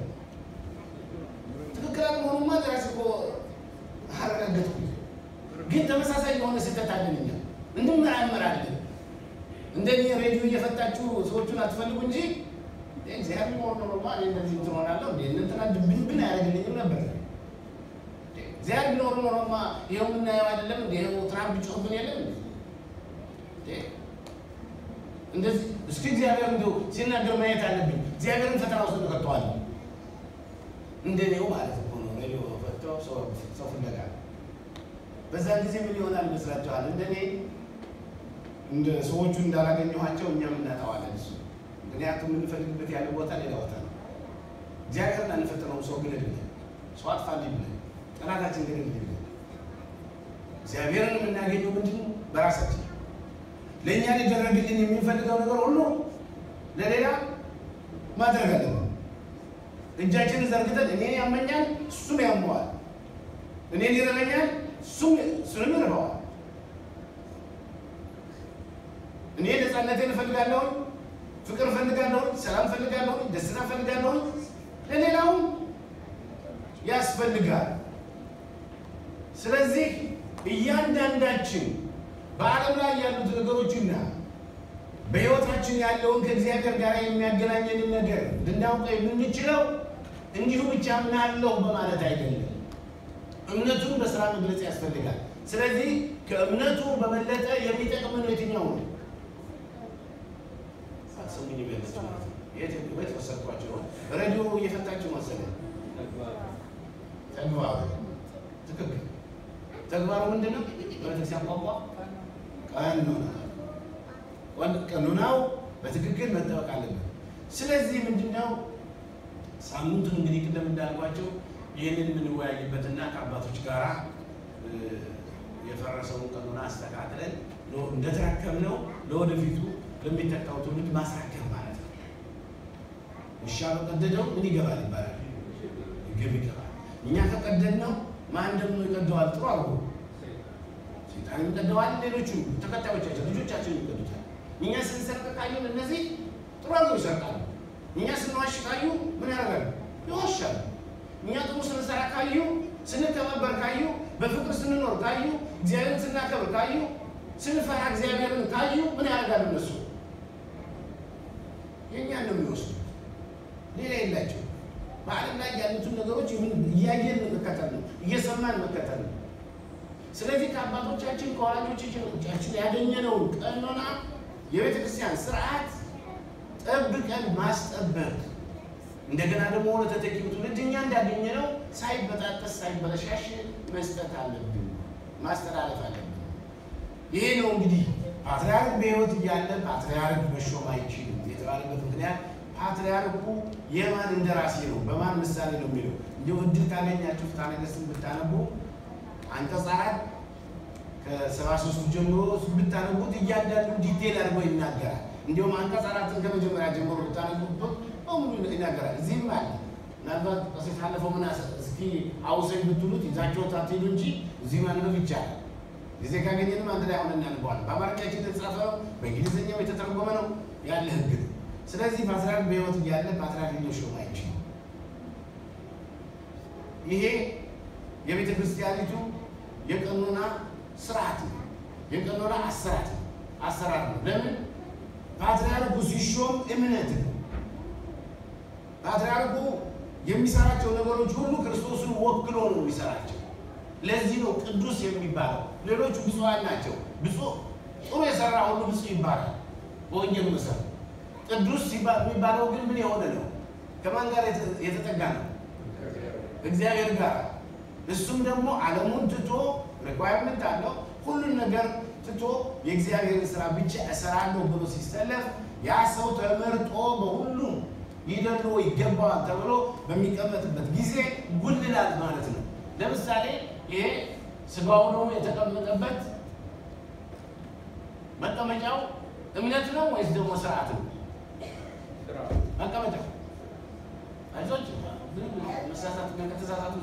ትክክል አለመሆኑማ ለራሴ እኮ አረጋገጥኩ። ግን ተመሳሳይ የሆነ ስህተት አለን እኛ እንድንመራመራለን። እንደኔ ሬዲዮ እየፈታችሁ ሰዎቹን አትፈልጉ እንጂ እግዚአብሔር ቢኖር ኖሮማ እኔ እንደዚህ እንትን ሆናለሁ እንዴ እንትና ድብንብን አያደርግልኝም ነበር። እግዚአብሔር ቢኖር ኖሮማ ይኸው የምናየው አይደለም እንደ ይኸው ትራምፕ ጮህብን የለም እንዴ እንደዚህ እስኪ እግዚአብሔር እንደው ሲናገር ማየት አለብኝ። እግዚአብሔርን ፈተና ውስጥ ከተዋል እንደኔው ማለት እኮ ነው። ሬዲዮ ፈተው ሰው ፍለጋ በዛ ጊዜ ምን ይሆናል ይመስላችኋል? እንደኔ እንደ ሰዎቹ እንዳላገኘኋቸው እኛም እናጠዋለን። እሱ ምክንያቱም የምንፈልግበት ያለ ቦታ ሌላ ቦታ ነው። እግዚአብሔርን አንፈትነውም። ሰው ግደል ብለን ሰው አጥፋልኝ ብለን ጠላታችን ግደል ብለን እግዚአብሔርን የምናገኘው ምንድን ነው? በራሳችን ለእኛ ሊደረግልን የምንፈልገው ነገር ሁሉ ለሌላ ማድረግ አለብን። እጃችንን ዘርግተን እኔን ያመኛል፣ እሱም ያመዋል። እኔን ይረበኛል፣ እሱም እሱንም ይረበዋል። እኔ ነፃነቴን እፈልጋለሁ፣ ፍቅር እፈልጋለሁ፣ ሰላም እፈልጋለሁ፣ ደስታ እፈልጋለሁ። ለሌላውም ያስፈልጋል። ስለዚህ እያንዳንዳችን በዓለም ላይ ያሉት ነገሮችና በሕይወታችን ያለውን ከእግዚአብሔር ጋር የሚያገናኘንን ነገር ልናውቀው የምንችለው እንዲሁ ብቻ ምናለሁ በማለት አይደለም። እምነቱን በስራ መግለጽ ያስፈልጋል። ስለዚህ ከእምነቱ በበለጠ የሚጠቅመን የትኛው ነው? ሰሙኝ ቤለች ማለት ነው። የት ቤት ወሰድኳቸው? ሬዲዮ እየፈታችሁ መሰለኝ። ተግባሩ ትክክል። ተግባሩ ምንድን ነው? በቤተክርስቲያን ቋንቋ ቀኖና ቀኖናው በትክክል መጠበቅ አለበት። ስለዚህ ምንድነው ሳምንቱን እንግዲህ ቅድም እንዳልኳቸው ይህንን የምንወያይበትና ከአባቶች ጋር የፈረሰውን ቀኖና አስተካክለን እንደተረከብነው ለወደፊቱ ለሚተካው ትውልድ ማስረከብ ማለት ነው። ውሻ በቀደደው ምን ይገባል ይባላል? ግብ ይገባል። እኛ ከቀደድነው ማን ደግሞ ይቀደዋል? ጥሩ አድርጎ ሴጣን ይቀደዋል። ሌሎቹ ተከታዮቻችን ልጆቻችን ይቀዱታል። እኛ ስንሰርቅ ካዩን እነዚህ ጥሩ አድርገው ይሰርቃሉ። እኛ ስንዋሽ ካዩ ምን ያደርጋሉ? ይዋሻሉ። እኛ ጥሩ ስንሰራ ካዩ፣ ስንተባበር ካዩ፣ በፍቅር ስንኖር ካዩ፣ እግዚአብሔርን ስናከብር ካዩ፣ ስንፈራ እግዚአብሔርን ካዩ ምን ያደርጋሉ? እነሱ የእኛን ነው የሚወስዱት፣ ሌላ የላቸው። በዓለም ላይ ያሉትን ነገሮች እያየን መከተል ነው፣ እየሰማን መከተል ነው። ስለዚህ ከአባቶቻችን ከወላጆቻችን ያገኘነውን ቀኖና የቤተ ክርስቲያን ስርዓት ጠብቀን ማስጠበቅ እንደገና ደግሞ ወደ ተተኪው ትውልድ እኛ እንዳገኘነው ሳይበጣጠስ ሳይበለሻሽ መስጠት አለብን፣ ማስተላለፍ አለብን። ይሄ ነው እንግዲህ ፓትርያርክ በሕይወት እያለ ፓትርያርክ መሾም አይችልም የተባለበት ምክንያት ፓትርያርኩ የማን እንደራሴ ነው፣ በማን ምሳሌ ነው የሚለው እንዲሁ እድል ካገኛችሁ ፍትሐ ነገሥትን ብታነቡ አንቀጽ አራት ከሰባ ሶስቱ ጀምሮ ብታነቡት እያንዳንዱ ዲቴል አድርጎ ይናገራል። እንዲሁም አንቀጽ አራትን ከመጀመሪያ ጀምሮ ብታነቡት በሙሉ ይናገራል። እዚህም አለ። ምናልባት ቀሲስ አለፈው ምን እስኪ አውሰኝ ብትሉት ይዛችሁት አትሄዱ እንጂ እዚህ ማንበብ ይቻላል። ጊዜ ካገኘንም አንድ ላይ አሁን እናንበዋለን። በአማርኛችን የተጻፈ ነው፣ በእንግሊዝኛው የተተረጎመ ነው ያለ ህግ ነው። ስለዚህ ፓትርያርክ በሕይወት እያለ ፓትርያርክ ሊሾም አይችልም። ይሄ የቤተ ክርስቲያኒቱ የቀኖና ስርዓት ነው። የቀኖና አሰራት ነው አሰራር ነው። ለምን ፓትርያርኩ ሲሾም እምነት ነው። ፓትርያርኩ የሚሰራቸው ነገሮች ሁሉ ክርስቶስን ወክሎ ነው የሚሰራቸው። ለዚህ ነው ቅዱስ የሚባለው። ሌሎቹ ብፁዓን ናቸው። ብፁዕ ጥሩ የሰራ ሁሉ ብፁዕ ይባላል በወንጌል መሰረት። ቅዱስ የሚባለው ግን ምን የሆነ ነው? ከማን ጋር የተጠጋ ነው? እግዚአብሔር ጋር እሱም ደግሞ ዓለሙን ትቶ ሪኳየርመንት አለው። ሁሉን ነገር ትቶ የእግዚአብሔርን ስራ ብቻ እሰራለሁ ብሎ ሲሰለፍ ያ ሰው ተመርጦ በሁሉም ሊደሎ ይገባዋል ተብሎ በሚቀመጥበት ጊዜ ጉልላል ማለት ነው። ለምሳሌ ይሄ ስጋው ነው የተቀመጠበት መቀመጫው እምነት ነው ወይስ ደግሞ ስርዓት ነው? መቀመጫው አይዞች መሳሳት ከተሳሳቱ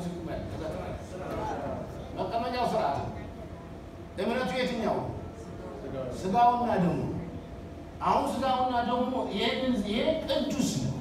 መቀመጫው ስርዓት ነው። እምነቱ የትኛው? ስጋውና ደሙ። አሁን ስጋውና ደሙ ይሄንን ይሄ ቅዱስ ነው፣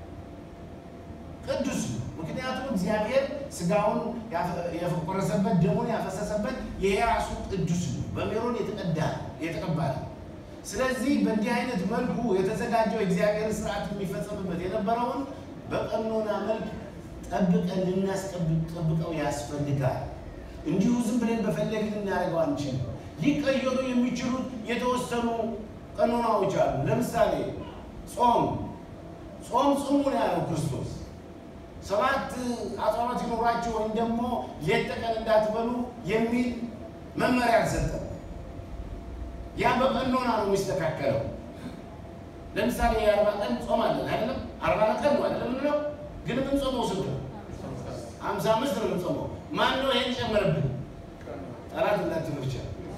ቅዱስ ነው። ምክንያቱም እግዚአብሔር ስጋውን የቆረሰበት ደሙን ያፈሰሰበት ይሄ ራሱ ቅዱስ ነው። በሜሮን የተቀዳ የተቀባ ነው። ስለዚህ በእንዲህ አይነት መልኩ የተዘጋጀው የእግዚአብሔር ስርዓት የሚፈጸምበት የነበረውን በቀኖና መልክ ጠብቀን ልናስጠብቀው ያስፈልጋል። እንዲሁ ዝም ብለን በፈለግን ልናደርገው አንችልም። ሊቀየሩ የሚችሉት የተወሰኑ ቀኖናዎች አሉ። ለምሳሌ ጾም ጾም ጽሙ ነው ያለው ክርስቶስ። ሰባት አጽዋማት ይኖራችሁ ወይም ደግሞ ሌት ተቀን እንዳትበሉ የሚል መመሪያ አልሰጠም። ያ በቀኖና ነው የሚስተካከለው። ለምሳሌ የአርባ ቀን ጾም አለን አይደለም? አርባ ቀን ነው አይደለም ምንለው? ግን ምን ጾመው ስንት ነው? ሀምሳ አምስት ነው የምንጾመው። ማን ነው ይሄን ጨመረብን? ጠላት እንዳትሉ ብቻ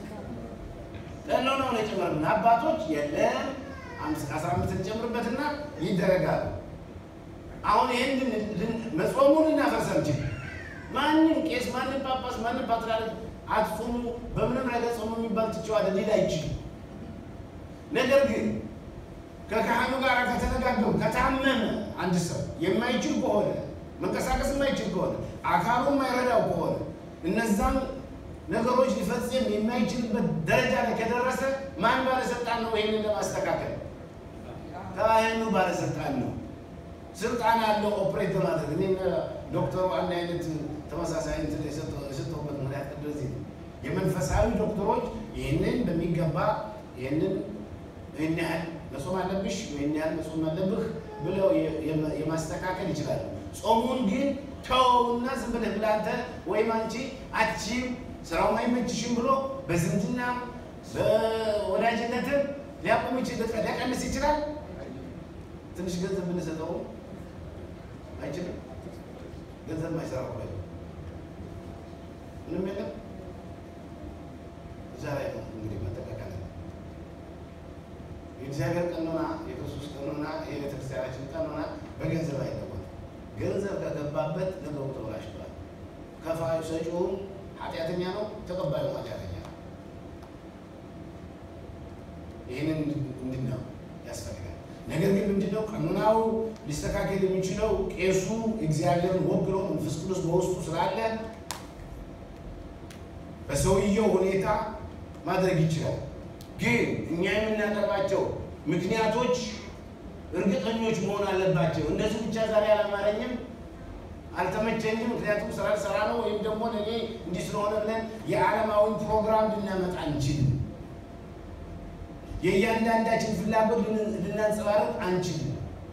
ቀኖናው ነው የጨመረብን። አባቶች የለም አስራ አምስት እንጨምርበትና ይደረጋሉ። አሁን ይህን መጾሙን እናፈርስ አንችል። ማንም ቄስ፣ ማንም ጳጳስ፣ ማንም ፓትርያርክ አትጾሙ በምንም ነገር ጾሙ የሚባል ትቼዋለ ሊል አይችልም። ነገር ግን ከካህኑ ጋር ከተነጋገሩ ከታመመ አንድ ሰው የማይችል ከሆነ መንቀሳቀስ የማይችል ከሆነ አካሉ የማይረዳው ከሆነ እነዛም ነገሮች ሊፈጽም የማይችልበት ደረጃ ላይ ከደረሰ ማን ባለስልጣን ነው ይህንን ለማስተካከል? ካህኑ ባለስልጣን ነው። ስልጣን አለው ኦፕሬት በማድረግ እኔ ዶክተሩ አንድ አይነት ተመሳሳይ እንትን የሰጠሁበት ምክንያት እንደዚህ ነው። የመንፈሳዊ ዶክተሮች ይህንን በሚገባ ይህንን ይህን ያህል መጾም አለብሽ ይህን ያህል መጾም አለብህ ብለው የማስተካከል ይችላሉ። ጾሙን ግን ተውና ዝም ብለህ ብለህ አንተ ወይም አንቺ አትችይም ስራው አይመችሽም ብሎ በዝምድናም በወዳጅነትም ሊያቆም ይችላል፣ ሊያቀንስ ይችላል። ትንሽ ገንዘብ ብንሰጠው አይችልም። ገንዘብ ማይሰራ እኮ ምንም የለም። እዛ ላይ ነው እንግዲህ መጠቀቅ አለ። የእግዚአብሔር ቀኖና፣ የክርስቶስ ቀኖና፣ የቤተክርስቲያናችን ቀኖና በገንዘብ አይለወጥም። ገንዘብ ከገባበት ነገሩ ተበላሽቷል። ከፋዩ ሰጪውም ኃጢአተኛ ነው፣ ተቀባዩ ኃጢአተኛ ነው። ይህንን እንድናው ያስፈልጋል። ነገር ግን ምንድነው ቀኖናው ሊስተካከል የሚችለው ቄሱ እግዚአብሔርን ወክሎ መንፈስ ቅዱስ በውስጡ ስላለ በሰውየው ሁኔታ ማድረግ ይችላል። ግን እኛ የምናቀርባቸው ምክንያቶች እርግጠኞች መሆን አለባቸው። እነዚህ ብቻ ዛሬ አላማረኝም፣ አልተመቸኝም፣ ምክንያቱም ስራ ስራ ነው ወይም ደግሞ ለእኔ እንዲህ ስለሆነ ብለን የዓለማዊ ፕሮግራም ልናመጣ አንችልም። የእያንዳንዳችን ፍላጎት ልናንጸባርቅ አንችልም።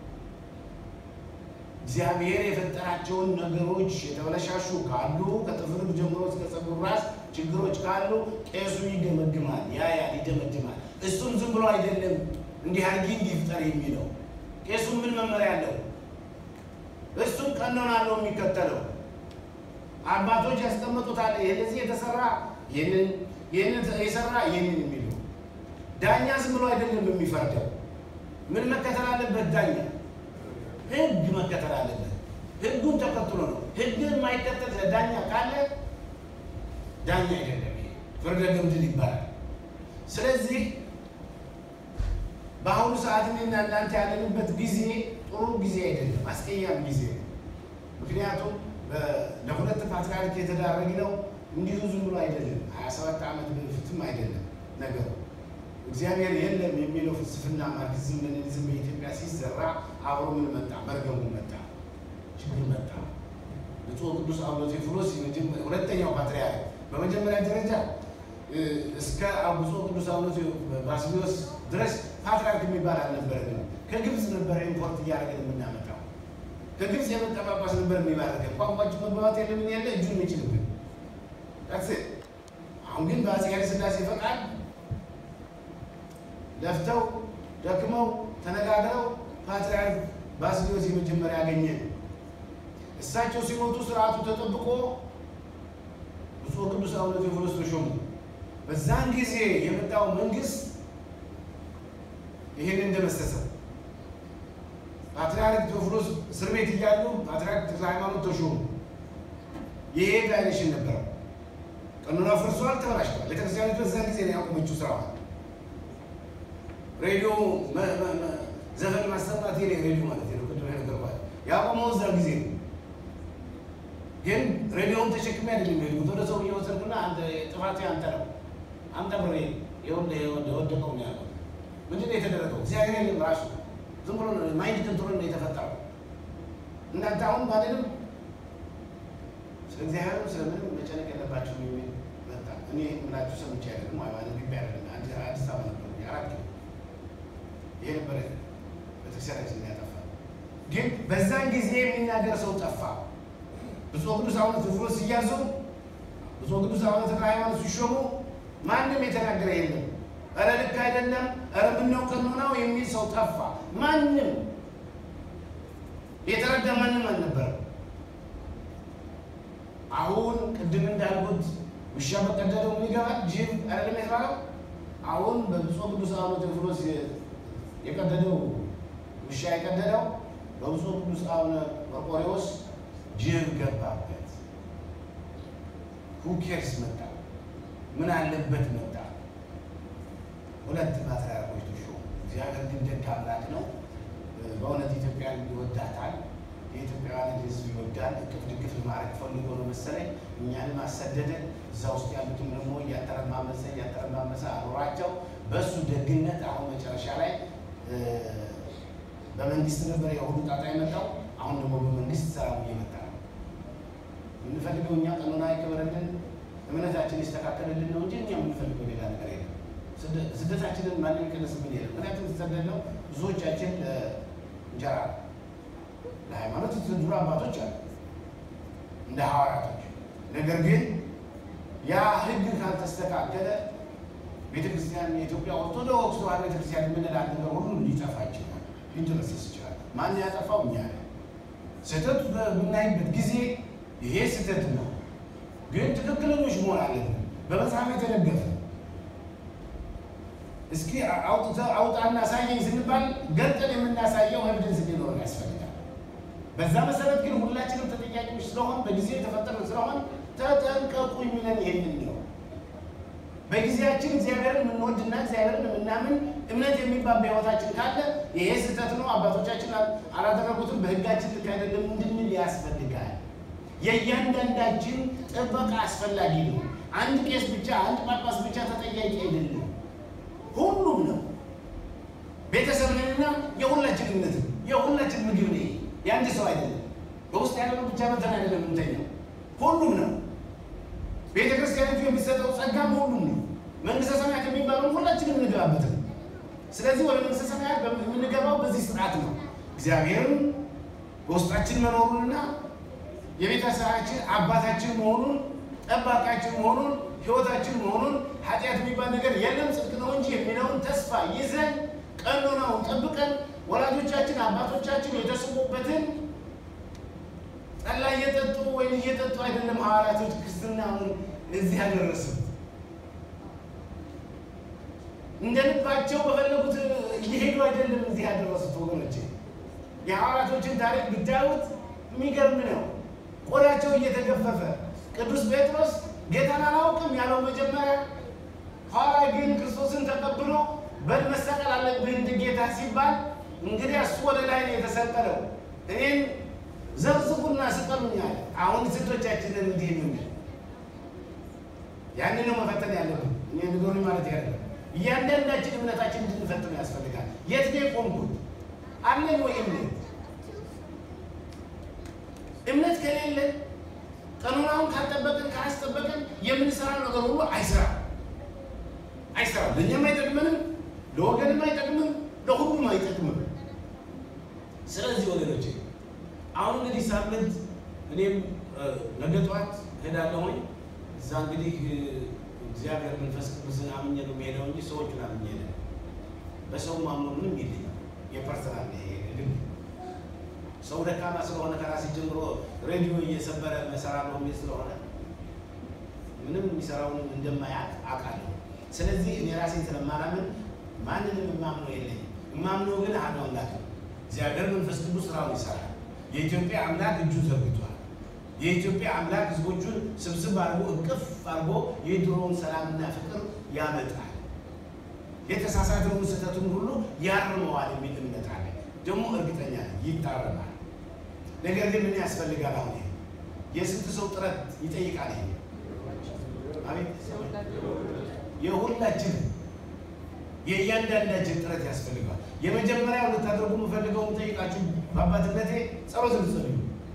እግዚአብሔር የፈጠራቸውን ነገሮች የተበለሻሹ ካሉ ከጥፍር ጀምሮ እስከ ፀጉር ራስ ችግሮች ካሉ ቄሱ ይገመግማል፣ ያያል፣ ይደመድማል። እሱም ዝም ብሎ አይደለም እንዲህ አድርጊ እንዲፍጠር የሚለው ቄሱ ምን መመሪያ አለው? እሱም ቀኖና አለው የሚከተለው አባቶች ያስቀመጡታል። ለዚህ የተሰራ ይህንን ይህንን የሰራ ይህንን የሚለው ዳኛ ዝም ብሎ አይደለም የሚፈርደው። ምን መከተል አለበት? ዳኛ ህግ መከተል አለበት። ህጉን ተከትሎ ነው። ህግን የማይከተል ዳኛ ካለ ዳኛ አይደለም፣ ይሄ ፍርደ ገምድል ይባላል። ስለዚህ በአሁኑ ሰዓት እኔና እናንተ ያለንበት ጊዜ ጥሩ ጊዜ አይደለም፣ አስቀያሚ ጊዜ ነው። ምክንያቱም ለሁለት ፓትርያርክ የተዳረግነው እንዲሁ ዝም ብሎ አይደለም፣ ሀያ ሰባት ዓመት በፊትም አይደለም ነገሩ እግዚአብሔር የለም የሚለው ፍልስፍና ማርክሲዝም ሌኒኒዝም በኢትዮጵያ ሲዘራ አብሮ ምን መጣ? መርገሙ መጣ፣ ችግር መጣ። ብፁዕ ቅዱስ አቡነ ቴዎፍሎስ ሁለተኛው ፓትርያርክ በመጀመሪያ ደረጃ እስከ ብፁዕ ቅዱስ አቡነ ባስልዮስ ድረስ ፓትርያርክ የሚባል አልነበረንም። ከግብፅ ነበረ ኢምፖርት እያደረግን የምናመጣው። ከግብፅ የመጣ ጳጳስ ነበር የሚባረከን። ቋንቋችን መግባባት የለምን ያለ እጁን የሚችልብን አሁን ግን በአፄ ኃይለ ሥላሴ ፈቃድ ለፍተው ደክመው ተነጋግረው ፓትርያርክ ባስልዮስ የመጀመሪያ ያገኘ እሳቸው ሲሞቱ ስርዓቱ ተጠብቆ ብፁዕ ቅዱስ አቡነ ቴዎፍሎስ ተሾሙ። በዛን ጊዜ የመጣው መንግስት ይህን እንደመሰሰ ፓትርያርክ ቴዎፍሎስ እስር ቤት እያሉ ፓትርያርክ ተክለ ሃይማኖት ተሾሙ። ይሄ ዳይሬክሽን ነበረው። ቀኖና ፈርሷል፣ ተበላሽቷል። ቤተክርስቲያኒቱ በዛን ጊዜ ነው ያቆመችው ስራዋል። ሬዲዮ ዘፈን ማሰማት የኔ ሬዲዮ ማለት ነው። ቅድም ነገርኳል። ያቆመው እዛ ጊዜ ነው። ግን ሬዲዮውን ተሸክሜ አይደለም የሄድኩት። ወደ ሰው እየወሰድኩና አንተ ጥፋት አንተ ነው አንተ ብሬ የወደቀው ነው ያለው። ምንድን ነው የተደረገው? እግዚአብሔር የለም ራሱ ዝም ብሎ ማይንድ ኮንትሮል ነው የተፈጠረው። እናንተ አሁን ባለንም ስለ እግዚአብሔርም ስለምንም መጨነቅ የለባቸው የሚል መጣ። እኔ ምላችሁ ሰምቼ አይደለም ማለት ግቢ አይደለም አዲስ አበባ ነበር አራት ኪሎ ይሄ ነበረ ቤተክርስቲያናችን ያጠፋ። ግን በዛን ጊዜ የሚናገር ሰው ጠፋ። ብፁዕ ቅዱስ አቡነ ቴዎፍሎስ ሲያዙ፣ ብፁዕ ቅዱስ አቡነ ተክለ ሃይማኖት ሲሾሙ ማንም የተናገረ የለም። ኧረ ልክ አይደለም፣ ኧረ ምነው ቀኖናው የሚል ሰው ጠፋ። ማንም የተረዳ ማንም አልነበረም። አሁን ቅድም እንዳልኩት ውሻ በቀደደው ምን ይገባል? ጅብ አይደለም የተባለው። አሁን በብፁዕ ቅዱስ አቡነ ቴዎፍሎስ የቀደደው ውሻ የቀደደው በብፁዕ ቅዱስ አቡነ መርቆሬዎስ ጅብ ገባበት። ሁኬርስ መጣ፣ ምን አለበት መጣ። ሁለት ፓትርያርኮች ተሾሙ። እግዚአብሔር ግን ደግ አምላክ ነው። በእውነት ኢትዮጵያን ይወዳታል። የኢትዮጵያውያን ሕዝብ ይወዳል። እቅፍ ድግፍ ማድረግ ፈልጎ ነው መሰለኝ እኛንም አሰደደ። እዛ ውስጥ ያሉትም ደግሞ እያተረማመሰ እያተረማመሰ አኖራቸው። በእሱ ደግነት አሁን መጨረሻ ላይ በመንግስት ነበር የሁሉ ጣጣ የመጣው። አሁን ደግሞ በመንግስት ሰላም እየመጣ ነው። የምንፈልገው እኛ ቀኖና ይከበረልን፣ እምነታችን ይስተካከልልን ነው እንጂ እኛ የምንፈልገው ሌላ ነገር የለም። ስደታችንን ማንም ይቀንስብን የለም። ምክንያቱም የተሰደድነው ብዙዎቻችን ለእንጀራ ለሃይማኖት የተሰደዱ አባቶች አሉ እንደ ሐዋርያቶች። ነገር ግን ያ ህግ ካልተስተካከለ ቤተክርስቲያን የኢትዮጵያ ኦርቶዶክስ ተዋሕዶ ቤተክርስቲያን የምንላት ነገር ሁሉ ሊጠፋ ይችላል፣ ሊደመሰስ ይችላል። ማን ያጠፋው? እኛ ነን። ስህተት በምናይበት ጊዜ ይሄ ስህተት ነው፣ ግን ትክክለኞች መሆን አለብን። በመጽሐፍ የተደገፈ እስኪ አውጣና አሳየኝ ስንባል ገልጠን የምናሳየው ኤቪደንስ ሊኖረን ያስፈልጋል። በዛ መሰረት ግን ሁላችንም ተጠያቂዎች ስለሆን በጊዜ የተፈጠረ ስለሆን ተጠንቀቁ የሚለን ይህንን ነው። በጊዜያችን እግዚአብሔርን የምንወድና እግዚአብሔርን የምናምን እምነት የሚባል በሕይወታችን ካለ ይሄ ስህተት ነው፣ አባቶቻችን አላደረጉትም፣ በሕጋችን ልክ አይደለም እንድንል ያስፈልጋል። የእያንዳንዳችን ጥበቃ አስፈላጊ ነው። አንድ ቄስ ብቻ አንድ ጳጳስ ብቻ ተጠያቂ አይደለም፣ ሁሉም ነው። ቤተሰብንና የሁላችን እምነት የሁላችን ምግብ ነው። የአንድ ሰው አይደለም። በውስጥ ያለው ብቻ መተን አይደለም የምንተኛው፣ ሁሉም ነው። ቤተ ክርስቲያኒቱ የሚሰጠው ጸጋም ሁሉም ነው። መንግስተ ሰማያት የሚባለው ሁላችንም እንገባበትም። ስለዚህ ወደ መንግስተ ሰማያት የምንገባው በዚህ ስርዓት ነው። እግዚአብሔርም በውስጣችን መኖሩንና የቤተሰባችን አባታችን መሆኑን ጠባቃችን መሆኑን ህይወታችን መሆኑን ኃጢአት የሚባል ነገር የለም ጽድቅ ነው እንጂ የሚለውን ተስፋ ይዘን ቀኖናውን ጠብቀን ወላጆቻችን አባቶቻችን የተስሙበትን ጠላ እየጠጡ ወይም እየጠጡ አይደለም ሐዋርያቶች ክርስትናውን እዚህ ያደረሱት። እንደ ልባቸው በፈለጉት እየሄዱ አይደለም እዚህ ያደረሱት። ወገኖች የሐዋርያቶችን ታሪክ ብታዩት የሚገርም ነው። ቆዳቸው እየተገፈፈ ቅዱስ ጴጥሮስ ጌታን አላውቅም ያለው መጀመሪያ፣ ኋላ ግን ክርስቶስን ተቀብሎ በል መሰቀል አለብህ እንደ ጌታ ሲባል እንግዲህ እሱ ወደ ላይ ነው የተሰቀለው እኔን ዘብዝቡና ስቀሉኛል። አሁን ስቶቻችንን እንዲህ የምንል ያንን ነው መፈተን ያለብን። እኔ ንገሩኝ ማለት ያለ እያንዳንዳችን እምነታችን እንድንፈትኑ ያስፈልጋል። የት ነው የቆምኩት? አለኝ ወይ እምነት? እምነት ከሌለን ቀኖናውን ካልጠበቅን ካላስጠበቅን የምንሰራው ነገር ሁሉ አይሰራም አይሰራም። ለእኛም አይጠቅምንም፣ ለወገንም አይጠቅምም፣ ለሁሉም አይጠቅምም። ስለዚህ ወገኖች አሁን እንግዲህ ሳምንት እኔም ነገ ጠዋት እሄዳለሁኝ። እዛ እንግዲህ እግዚአብሔር መንፈስ ቅዱስን አምኜ ነው የሚሄደው እንጂ ሰዎቹን አምኜ ነው። በሰው ማምኖ ምንም የለኝም። የፐርሰናል ልብ ሰው ደካማ ስለሆነ ከራሴ ጀምሮ ሬዲዮ እየሰበረ መሰራለሁ የሚል ስለሆነ ምንም የሚሰራውን እንደማያውቅ አውቃለሁ። ስለዚህ እኔ ራሴን ስለማላምን ማንንም የማምነው የለኝም። የማምነው ግን አሐዱ አምላክ ነው። እግዚአብሔር መንፈስ ቅዱስ ስራውን ይሰራል። የኢትዮጵያ አምላክ እጁን ዘርግቷል። የኢትዮጵያ አምላክ ሕዝቦቹን ስብስብ አድርጎ እቅፍ አድርጎ የድሮውን ሰላምና ፍቅር ያመጣል። የተሳሳተውን ስህተቱን ሁሉ ያርመዋል የሚል እምነት አለ። ደግሞ እርግጠኛ ነኝ ይታረማል። ነገር ግን ምን ያስፈልጋል? አሁን የስንት ሰው ጥረት ይጠይቃል? ይሄ አቤት የሁላችን የእያንዳንዳችን ጥረት ያስፈልጋል። የመጀመሪያው ልታደርጉ የምፈልገው የምጠይቃችሁ በአባትነቴ ጸሎት እንድትጸልዩ።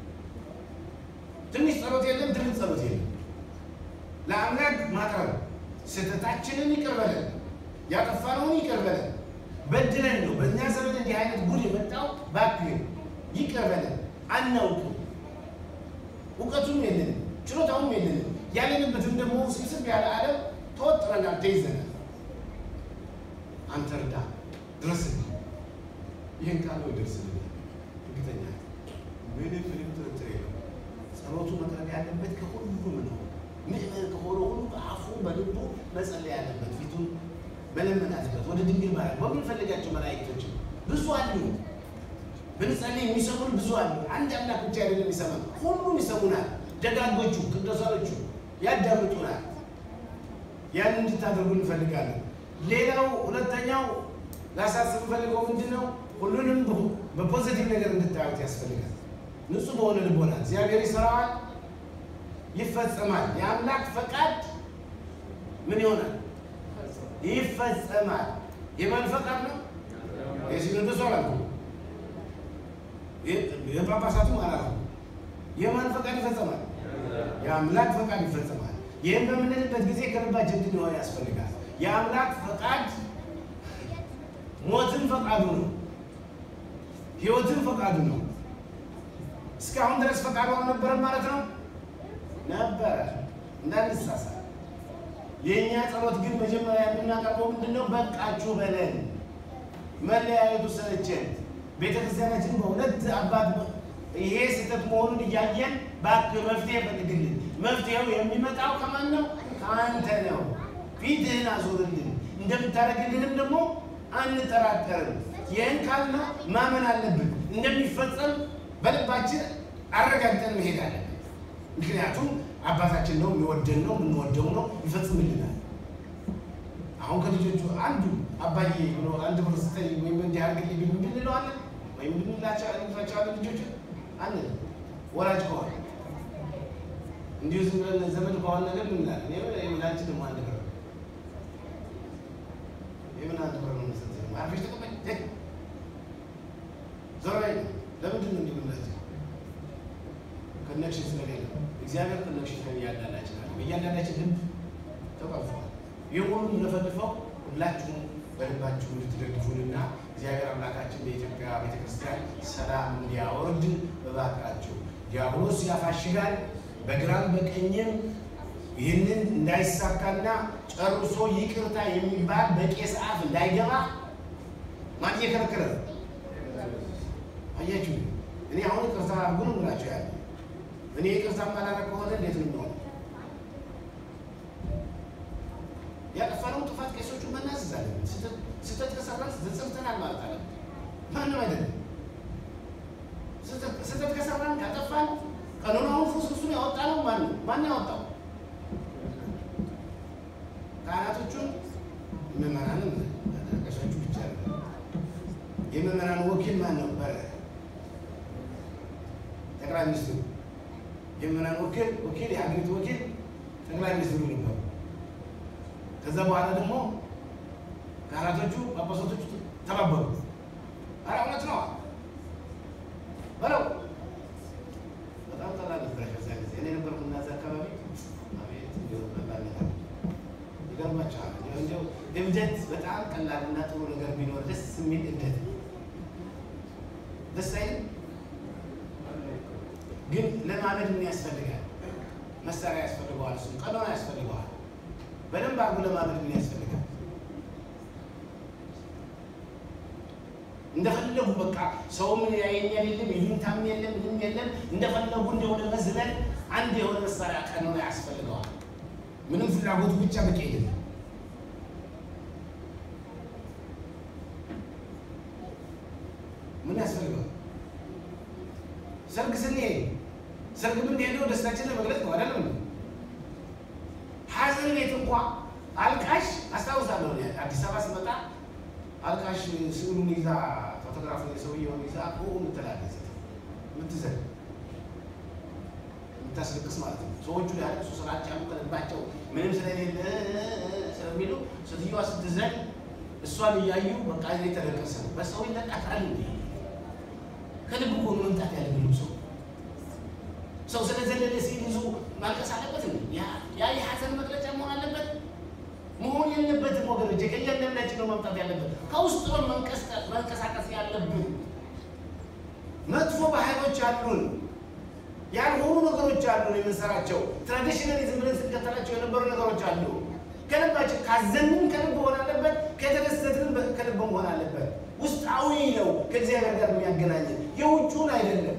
ትንሽ ጸሎት የለም፣ ትልቅ ጸሎት የለም። ለአምላክ ማቅረብ ስህተታችንን ይቅር በለን፣ ያጠፋነውን ይቅር በለን። በድለን ነው በእኛ ዘመን እንዲህ አይነት ጉድ የመጣው። እባክህ ይቅር በለን፣ አናውቅም፣ እውቀቱም የለንም፣ ችሎታውም የለንም። ያለንበትም ደግሞ ስብስብ ያለ ዓለም ተወጥረናል፣ ተይዘናል። አንተ እርዳ፣ ድረስልኝ። ይህን ቃል ነው ይደርስልኝ። እርግጠኛ ምንም ምንም ጥርጥር የለው። ጸሎቱ መቅረብ ያለበት ከሁሉም ነው። ምእመን ከሆነ ሁሉ በአፉ በልቡ መጸለይ ያለበት ፊቱን መለመን አለበት። ወደ ድንግል ማርያም በምንፈልጋቸው መላእክቶች ብዙ አሉ። ብንጸልይ የሚሰሙን ብዙ አሉ። አንድ አምላክ ብቻ አይደለም የሚሰማን፣ ሁሉም ይሰሙናል። ደጋጎቹ ቅዱሳኖቹ ያዳምጡናል። ያን እንድታደርጉ እንፈልጋለን። ሌላው ሁለተኛው ላሳስብ ፈልገው ምንድን ነው? ሁሉንም በፖዚቲቭ ነገር እንድታዩት ያስፈልጋል። ንጹህ በሆነ ልቦና እግዚአብሔር ይሰራዋል፣ ይፈጸማል። የአምላክ ፈቃድ ምን ይሆናል? ይፈጸማል። የማን ፈቃድ ነው? የሲኖዶሱ አላልኩም። የጳጳሳቱ አላረጉ። የማን ፈቃድ ይፈጸማል? የአምላክ ፈቃድ ይፈጸማል። ይህም በምንልበት ጊዜ ከልባችን እንድንሆን ያስፈልጋል። የአምላክ ፈቃድ ሞትን ፈቃዱ ነው፣ ህይወትን ፈቃዱ ነው። እስካሁን ድረስ ፈቃዱ አልነበረም ማለት ነው። ነበረ፣ እንዳንሳሳት። የእኛ ጸሎት ግን መጀመሪያ የምናቀርበው ምንድን ነው? በቃችሁ በለን። መለያየቱ ሰለቸን። ቤተክርስቲያናችን በሁለት አባት ይሄ ስህተት መሆኑን እያየን እባክህ መፍትሄ ፈልግልን። መፍትሄው የሚመጣው ከማን ነው? ከአንተ ነው። ፊትህን አዞርልን። እንደምታደርግልንም ደግሞ አንጠራጠርም። ይህን ካልነ ማመን አለብን። እንደሚፈጸም በልባችን አረጋግጠን መሄድ አለብን። ምክንያቱም አባታችን ነው፣ የሚወደን ነው፣ የምንወደው ነው፣ ይፈጽምልናል። አሁን ከልጆቹ አንዱ አባዬ ብሎ አንድ ብር ስጠኝ ወይም እንዲህ አድርግልኝ ቢሉ እንለዋለን ወይም እንላቸዋለን። ልጆች አንድ ወላጅ ከሆነ እንዲሁ ዝም ብለን ዘመድ ከሆነ ነገር ምን እንላለን? የምላንቺ ደግሞ አንድ ብር የምን አንድ ብር ነው መሰለኝ አርፈሽ ተቀመጭ ዞር በይ። ለምንድን ነው እንዲህ የምንላቸው? ኮኔክሽን ስለሌለ እግዚአብሔር ኮኔክሽን ከእያንዳንዳችን አለ። በእያንዳንዳችን ልብ ተቀርፏል። ይህ ሁሉ የምንፈልፈው ሁላችሁም በልባችሁ እንድትደግፉንና እግዚአብሔር አምላካችን በኢትዮጵያ ቤተክርስቲያን ሰላም እንዲያወርድ እባካችሁ። ዲያብሎስ ያፋሽጋል፣ በግራም በቀኝም ይህንን እንዳይሳካና ጨርሶ ይቅርታ የሚባል በቄስ አፍ እንዳይገባ ማን እየከለከለ ነው? አያችሁ፣ እኔ አሁን ይቅርታ አድርጉ ነው የምላቸው ያለ እኔ ይቅርታ ማላረግ ከሆነ እንዴት ነው የሚሆነው? ያጠፋነው ጥፋት ቄሶቹ መናዘዝ አለብን። ስህተት ከሰራን ተጸጽተናል ማለት አለብን። ማንም አይደለም። ስህተት ከሰራን ካጠፋን ቀኖናውን ፍስፍሱን ያወጣ ነው ማን ነው? ማን ያወጣው? ካህናቶቹን ምዕመናንን ቀሻቹ ብቻ ነው። የምዕመናን ወኪል ማን ነበረ? ጠቅላይ ሚኒስትሩ። የምዕመናን ወኪል ወኪል የሀገሪቱ ወኪል ጠቅላይ ሚኒስትሩ ነበሩ። ከዛ በኋላ ደግሞ ካህናቶቹ ጳጳሳቶቹ ተባበሩ። ኧረ እውነት ነው በለው። በጣም ቀላል ነበር። ከዛ ጊዜ እኔ ነበርኩ እናዛ አካባቢ አቤት እንዲሁ ቀላል ነገር ይገርማቸዋል። እንዲያው እብደት በጣም ቀላልና ጥሩ ነገር ቢኖር ደስ የሚል እብደት ደስ አይልም። ግን ለማመድ ምን ያስፈልጋል? መሳሪያ ያስፈልገዋል። እሱም ቀኖና ያስፈልገዋል። በደንብ አድርጎ ለማመድ ምን ያስፈልጋል? እንደፈለጉ በቃ ሰውም ያየኛል የለም ይሉኝታም የለም ምንም የለም። እንደፈለጉ እንደሆነ መዝለል አንድ የሆነ መሳሪያ ቀኖና ያስፈልገዋል። ምንም ፍላጎቱ ብቻ በቂ አይደለም። ምን ያስፈልገዋል? ሰርግ ስንሄድ ሰርግ የምንሄደው ደስታችን ለመግለጽ ነው አይደለም? ሀዘን ቤት እንኳ አልቃሽ አስታውሳለሁ። አዲስ አበባ ስመጣ አልቃሽ ስዕሉን ይዛ ፎቶግራፍ የሰውየውን ይዛ ምትላለች ምትዘግ የምታስለቅስ ማለት ነው። ሰዎቹ ሊያለቅሱ ስላልቻሉ ከልባቸው ምንም ስለሌለ ስለሚሉ ሴትዮዋ ስትዘግ እሷን እያዩ በቃ የተለቀሰ ነው። በሰው ይለቃታል እንዲ ከልብ እኮ ነው መምጣት ያለብን ሰው ሰው ስለዘለለ ሲል ይዞ ማልቀስ አለበት። ያ የሀዘን መግለጫ መሆን አለበት መሆን የለበትም ወገኖች። ከእያንዳንዳችን ነው መምጣት ያለበት። ከውስጥ ነው መንቀሳቀስ ያለብን። መጥፎ ባህሎች አሉን፣ ያልሆኑ ነገሮች አሉን የምንሰራቸው ትራዲሽናሊ ዝም ብለን ስንከተላቸው የነበሩ ነገሮች አሉ። ከልባችን ካዘንን ከልብ መሆን አለበት፣ ከተደሰትን ከልብ መሆን አለበት። ውስጣዊ ነው ከእግዚአብሔር ጋር የሚያገናኘን የውጩን አይደለም።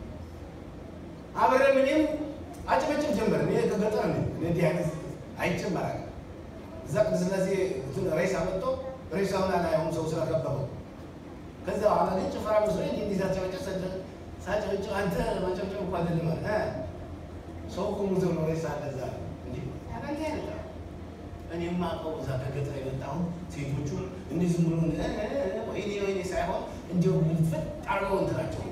አብረን እኔም አጭበጭብ ጀመር። እኔ ከገጠር ነኝ። እንዲህ አይነት አይጨመራል እዛ ቅዱስ ሥላሴ ሬሳ መጥቶ ሬሳውን አላየውም ሰው ስለከበበው። ከዛ በኋላ ግን ጭፈራ መስሎኝ እንዲህ እንዲህ ሳጨበጭብ ሳጨበጭብ አንተ ማጨብጨብ እኮ አይደለም አለ ሰው እኮ ሙቶ ነው ሬሳ አለ እዛ እንዲህ አንተ አይነት እኔ የማውቀው እዛ ከገጠር የመጣሁ ሴቶቹ እንዲህ ዝም ብሎ ወይኔ ወይኔ ሳይሆን እንዲሁ ፍጥ አርገው እንትናቸው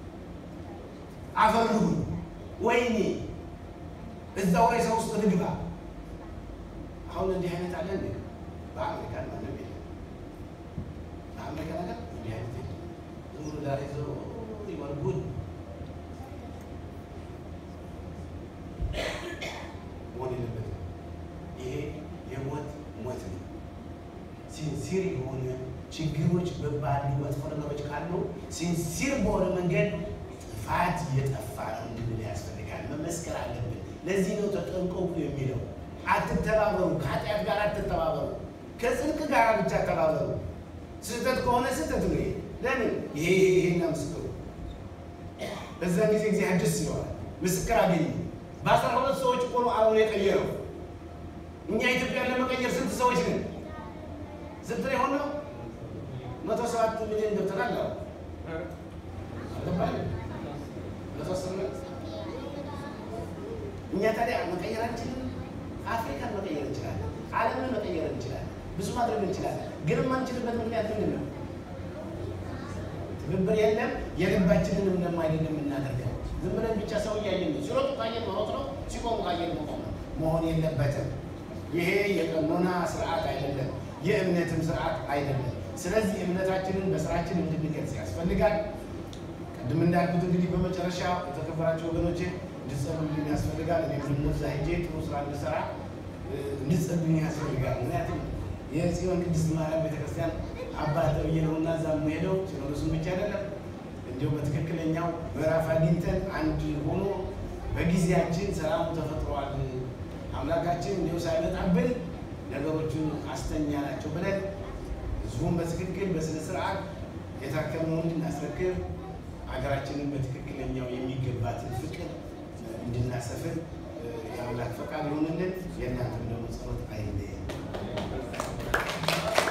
አፈር ልሁን ወይኔ እዛው ሬሳ ውስጥ ልግባ አሁን እንዲህ አይነት አለ እንዴ? በአሜሪካን ማንም የለም። በአሜሪካ ነገር እንዲህ አይነት የለም። ዝም ብሎ ዳር ይዘው ይወርጉድ የሆነ ችግሮች ባሉ መጥፎ ነገሮች ካሉ ሲንሲር በሆነ መንገድ ጥፋት እየጠፋ ነው እንድንል ያስፈልጋል። መመስከር አለብን። ለዚህ ነው ተጠንቀቁ የሚለው። አትተባበሩ፣ ከኃጢአት ጋር አትተባበሩ፣ ከጽድቅ ጋር ብቻ ተባበሩ። ስህተት ከሆነ ስህተት ነው። ይሄ ለምን ይሄ ይሄና ምስክሩ በዛን ጊዜ እግዚአብሔር ደስ ይለዋል። ምስክር አገኘ። በአስራ ሁለት ሰዎች እኮ ነው ዓለሙን የቀየረው። እኛ ኢትዮጵያን ለመቀየር ስንት ሰዎች ነን? ስንት ነው የሆነው? መቶ ሰባት ሚሊዮን ገብተናል። አዎ አልገባንም? መቶ ስምንት እኛ ታዲያ መቀየር አንችልም? አፍሪካን መቀየር እንችላለን። ዓለምን መቀየር እንችላለን። ብዙ ማድረግ እንችላለን። ግን የማንችልበት ምክንያት ምንድን ነው? ትብብር የለም። የልባችንንም ደግሞ አይደለም የምናደርገው። ዝም ብለን ብቻ ሰው እያየን ነው። ሲሮጡ ካየን መሮጥ ነው፣ ሲቆሙ ካየን መቆም ነው። መሆን የለበትም። ይሄ የቀኖና ስርዓት አይደለም፣ የእምነትም ስርዓት አይደለም። ስለዚህ እምነታችንን በስራችን እንድንገልጽ ያስፈልጋል። ቅድም እንዳልኩት እንግዲህ በመጨረሻ የተከበራቸው ወገኖቼ እንድትጸሉልኝ ያስፈልጋል። እኔ ደግሞ እዛ ሄጄ ጥሩ ስራ እንድሰራ እንድትጸሉልኝ ያስፈልጋል። ምክንያቱም የጽዮን ቅድስት ማርያም ቤተክርስቲያን አባት ተብዬ ነው እና እዛ የምሄደው ሲኖዶሱን ብቻ አይደለም እንዲሁ በትክክለኛው ምዕራፍ አግኝተን አንድ ሆኖ በጊዜያችን ሰላሙ ተፈጥሯል። አምላካችን እንዲሁ ሳይመጣብን ነገሮቹን አስተኛ ናቸው ብለን ህዝቡን በትክክል በስነ ስርዓት የታከመውን እንድናስረክብ ሀገራችንን በትክክለኛው የሚገባትን ፍቅር እንድናሰፍን የአምላክ ፈቃድ ይሆንልን። የእናንተም ደግሞ ጸሎት አይለየን።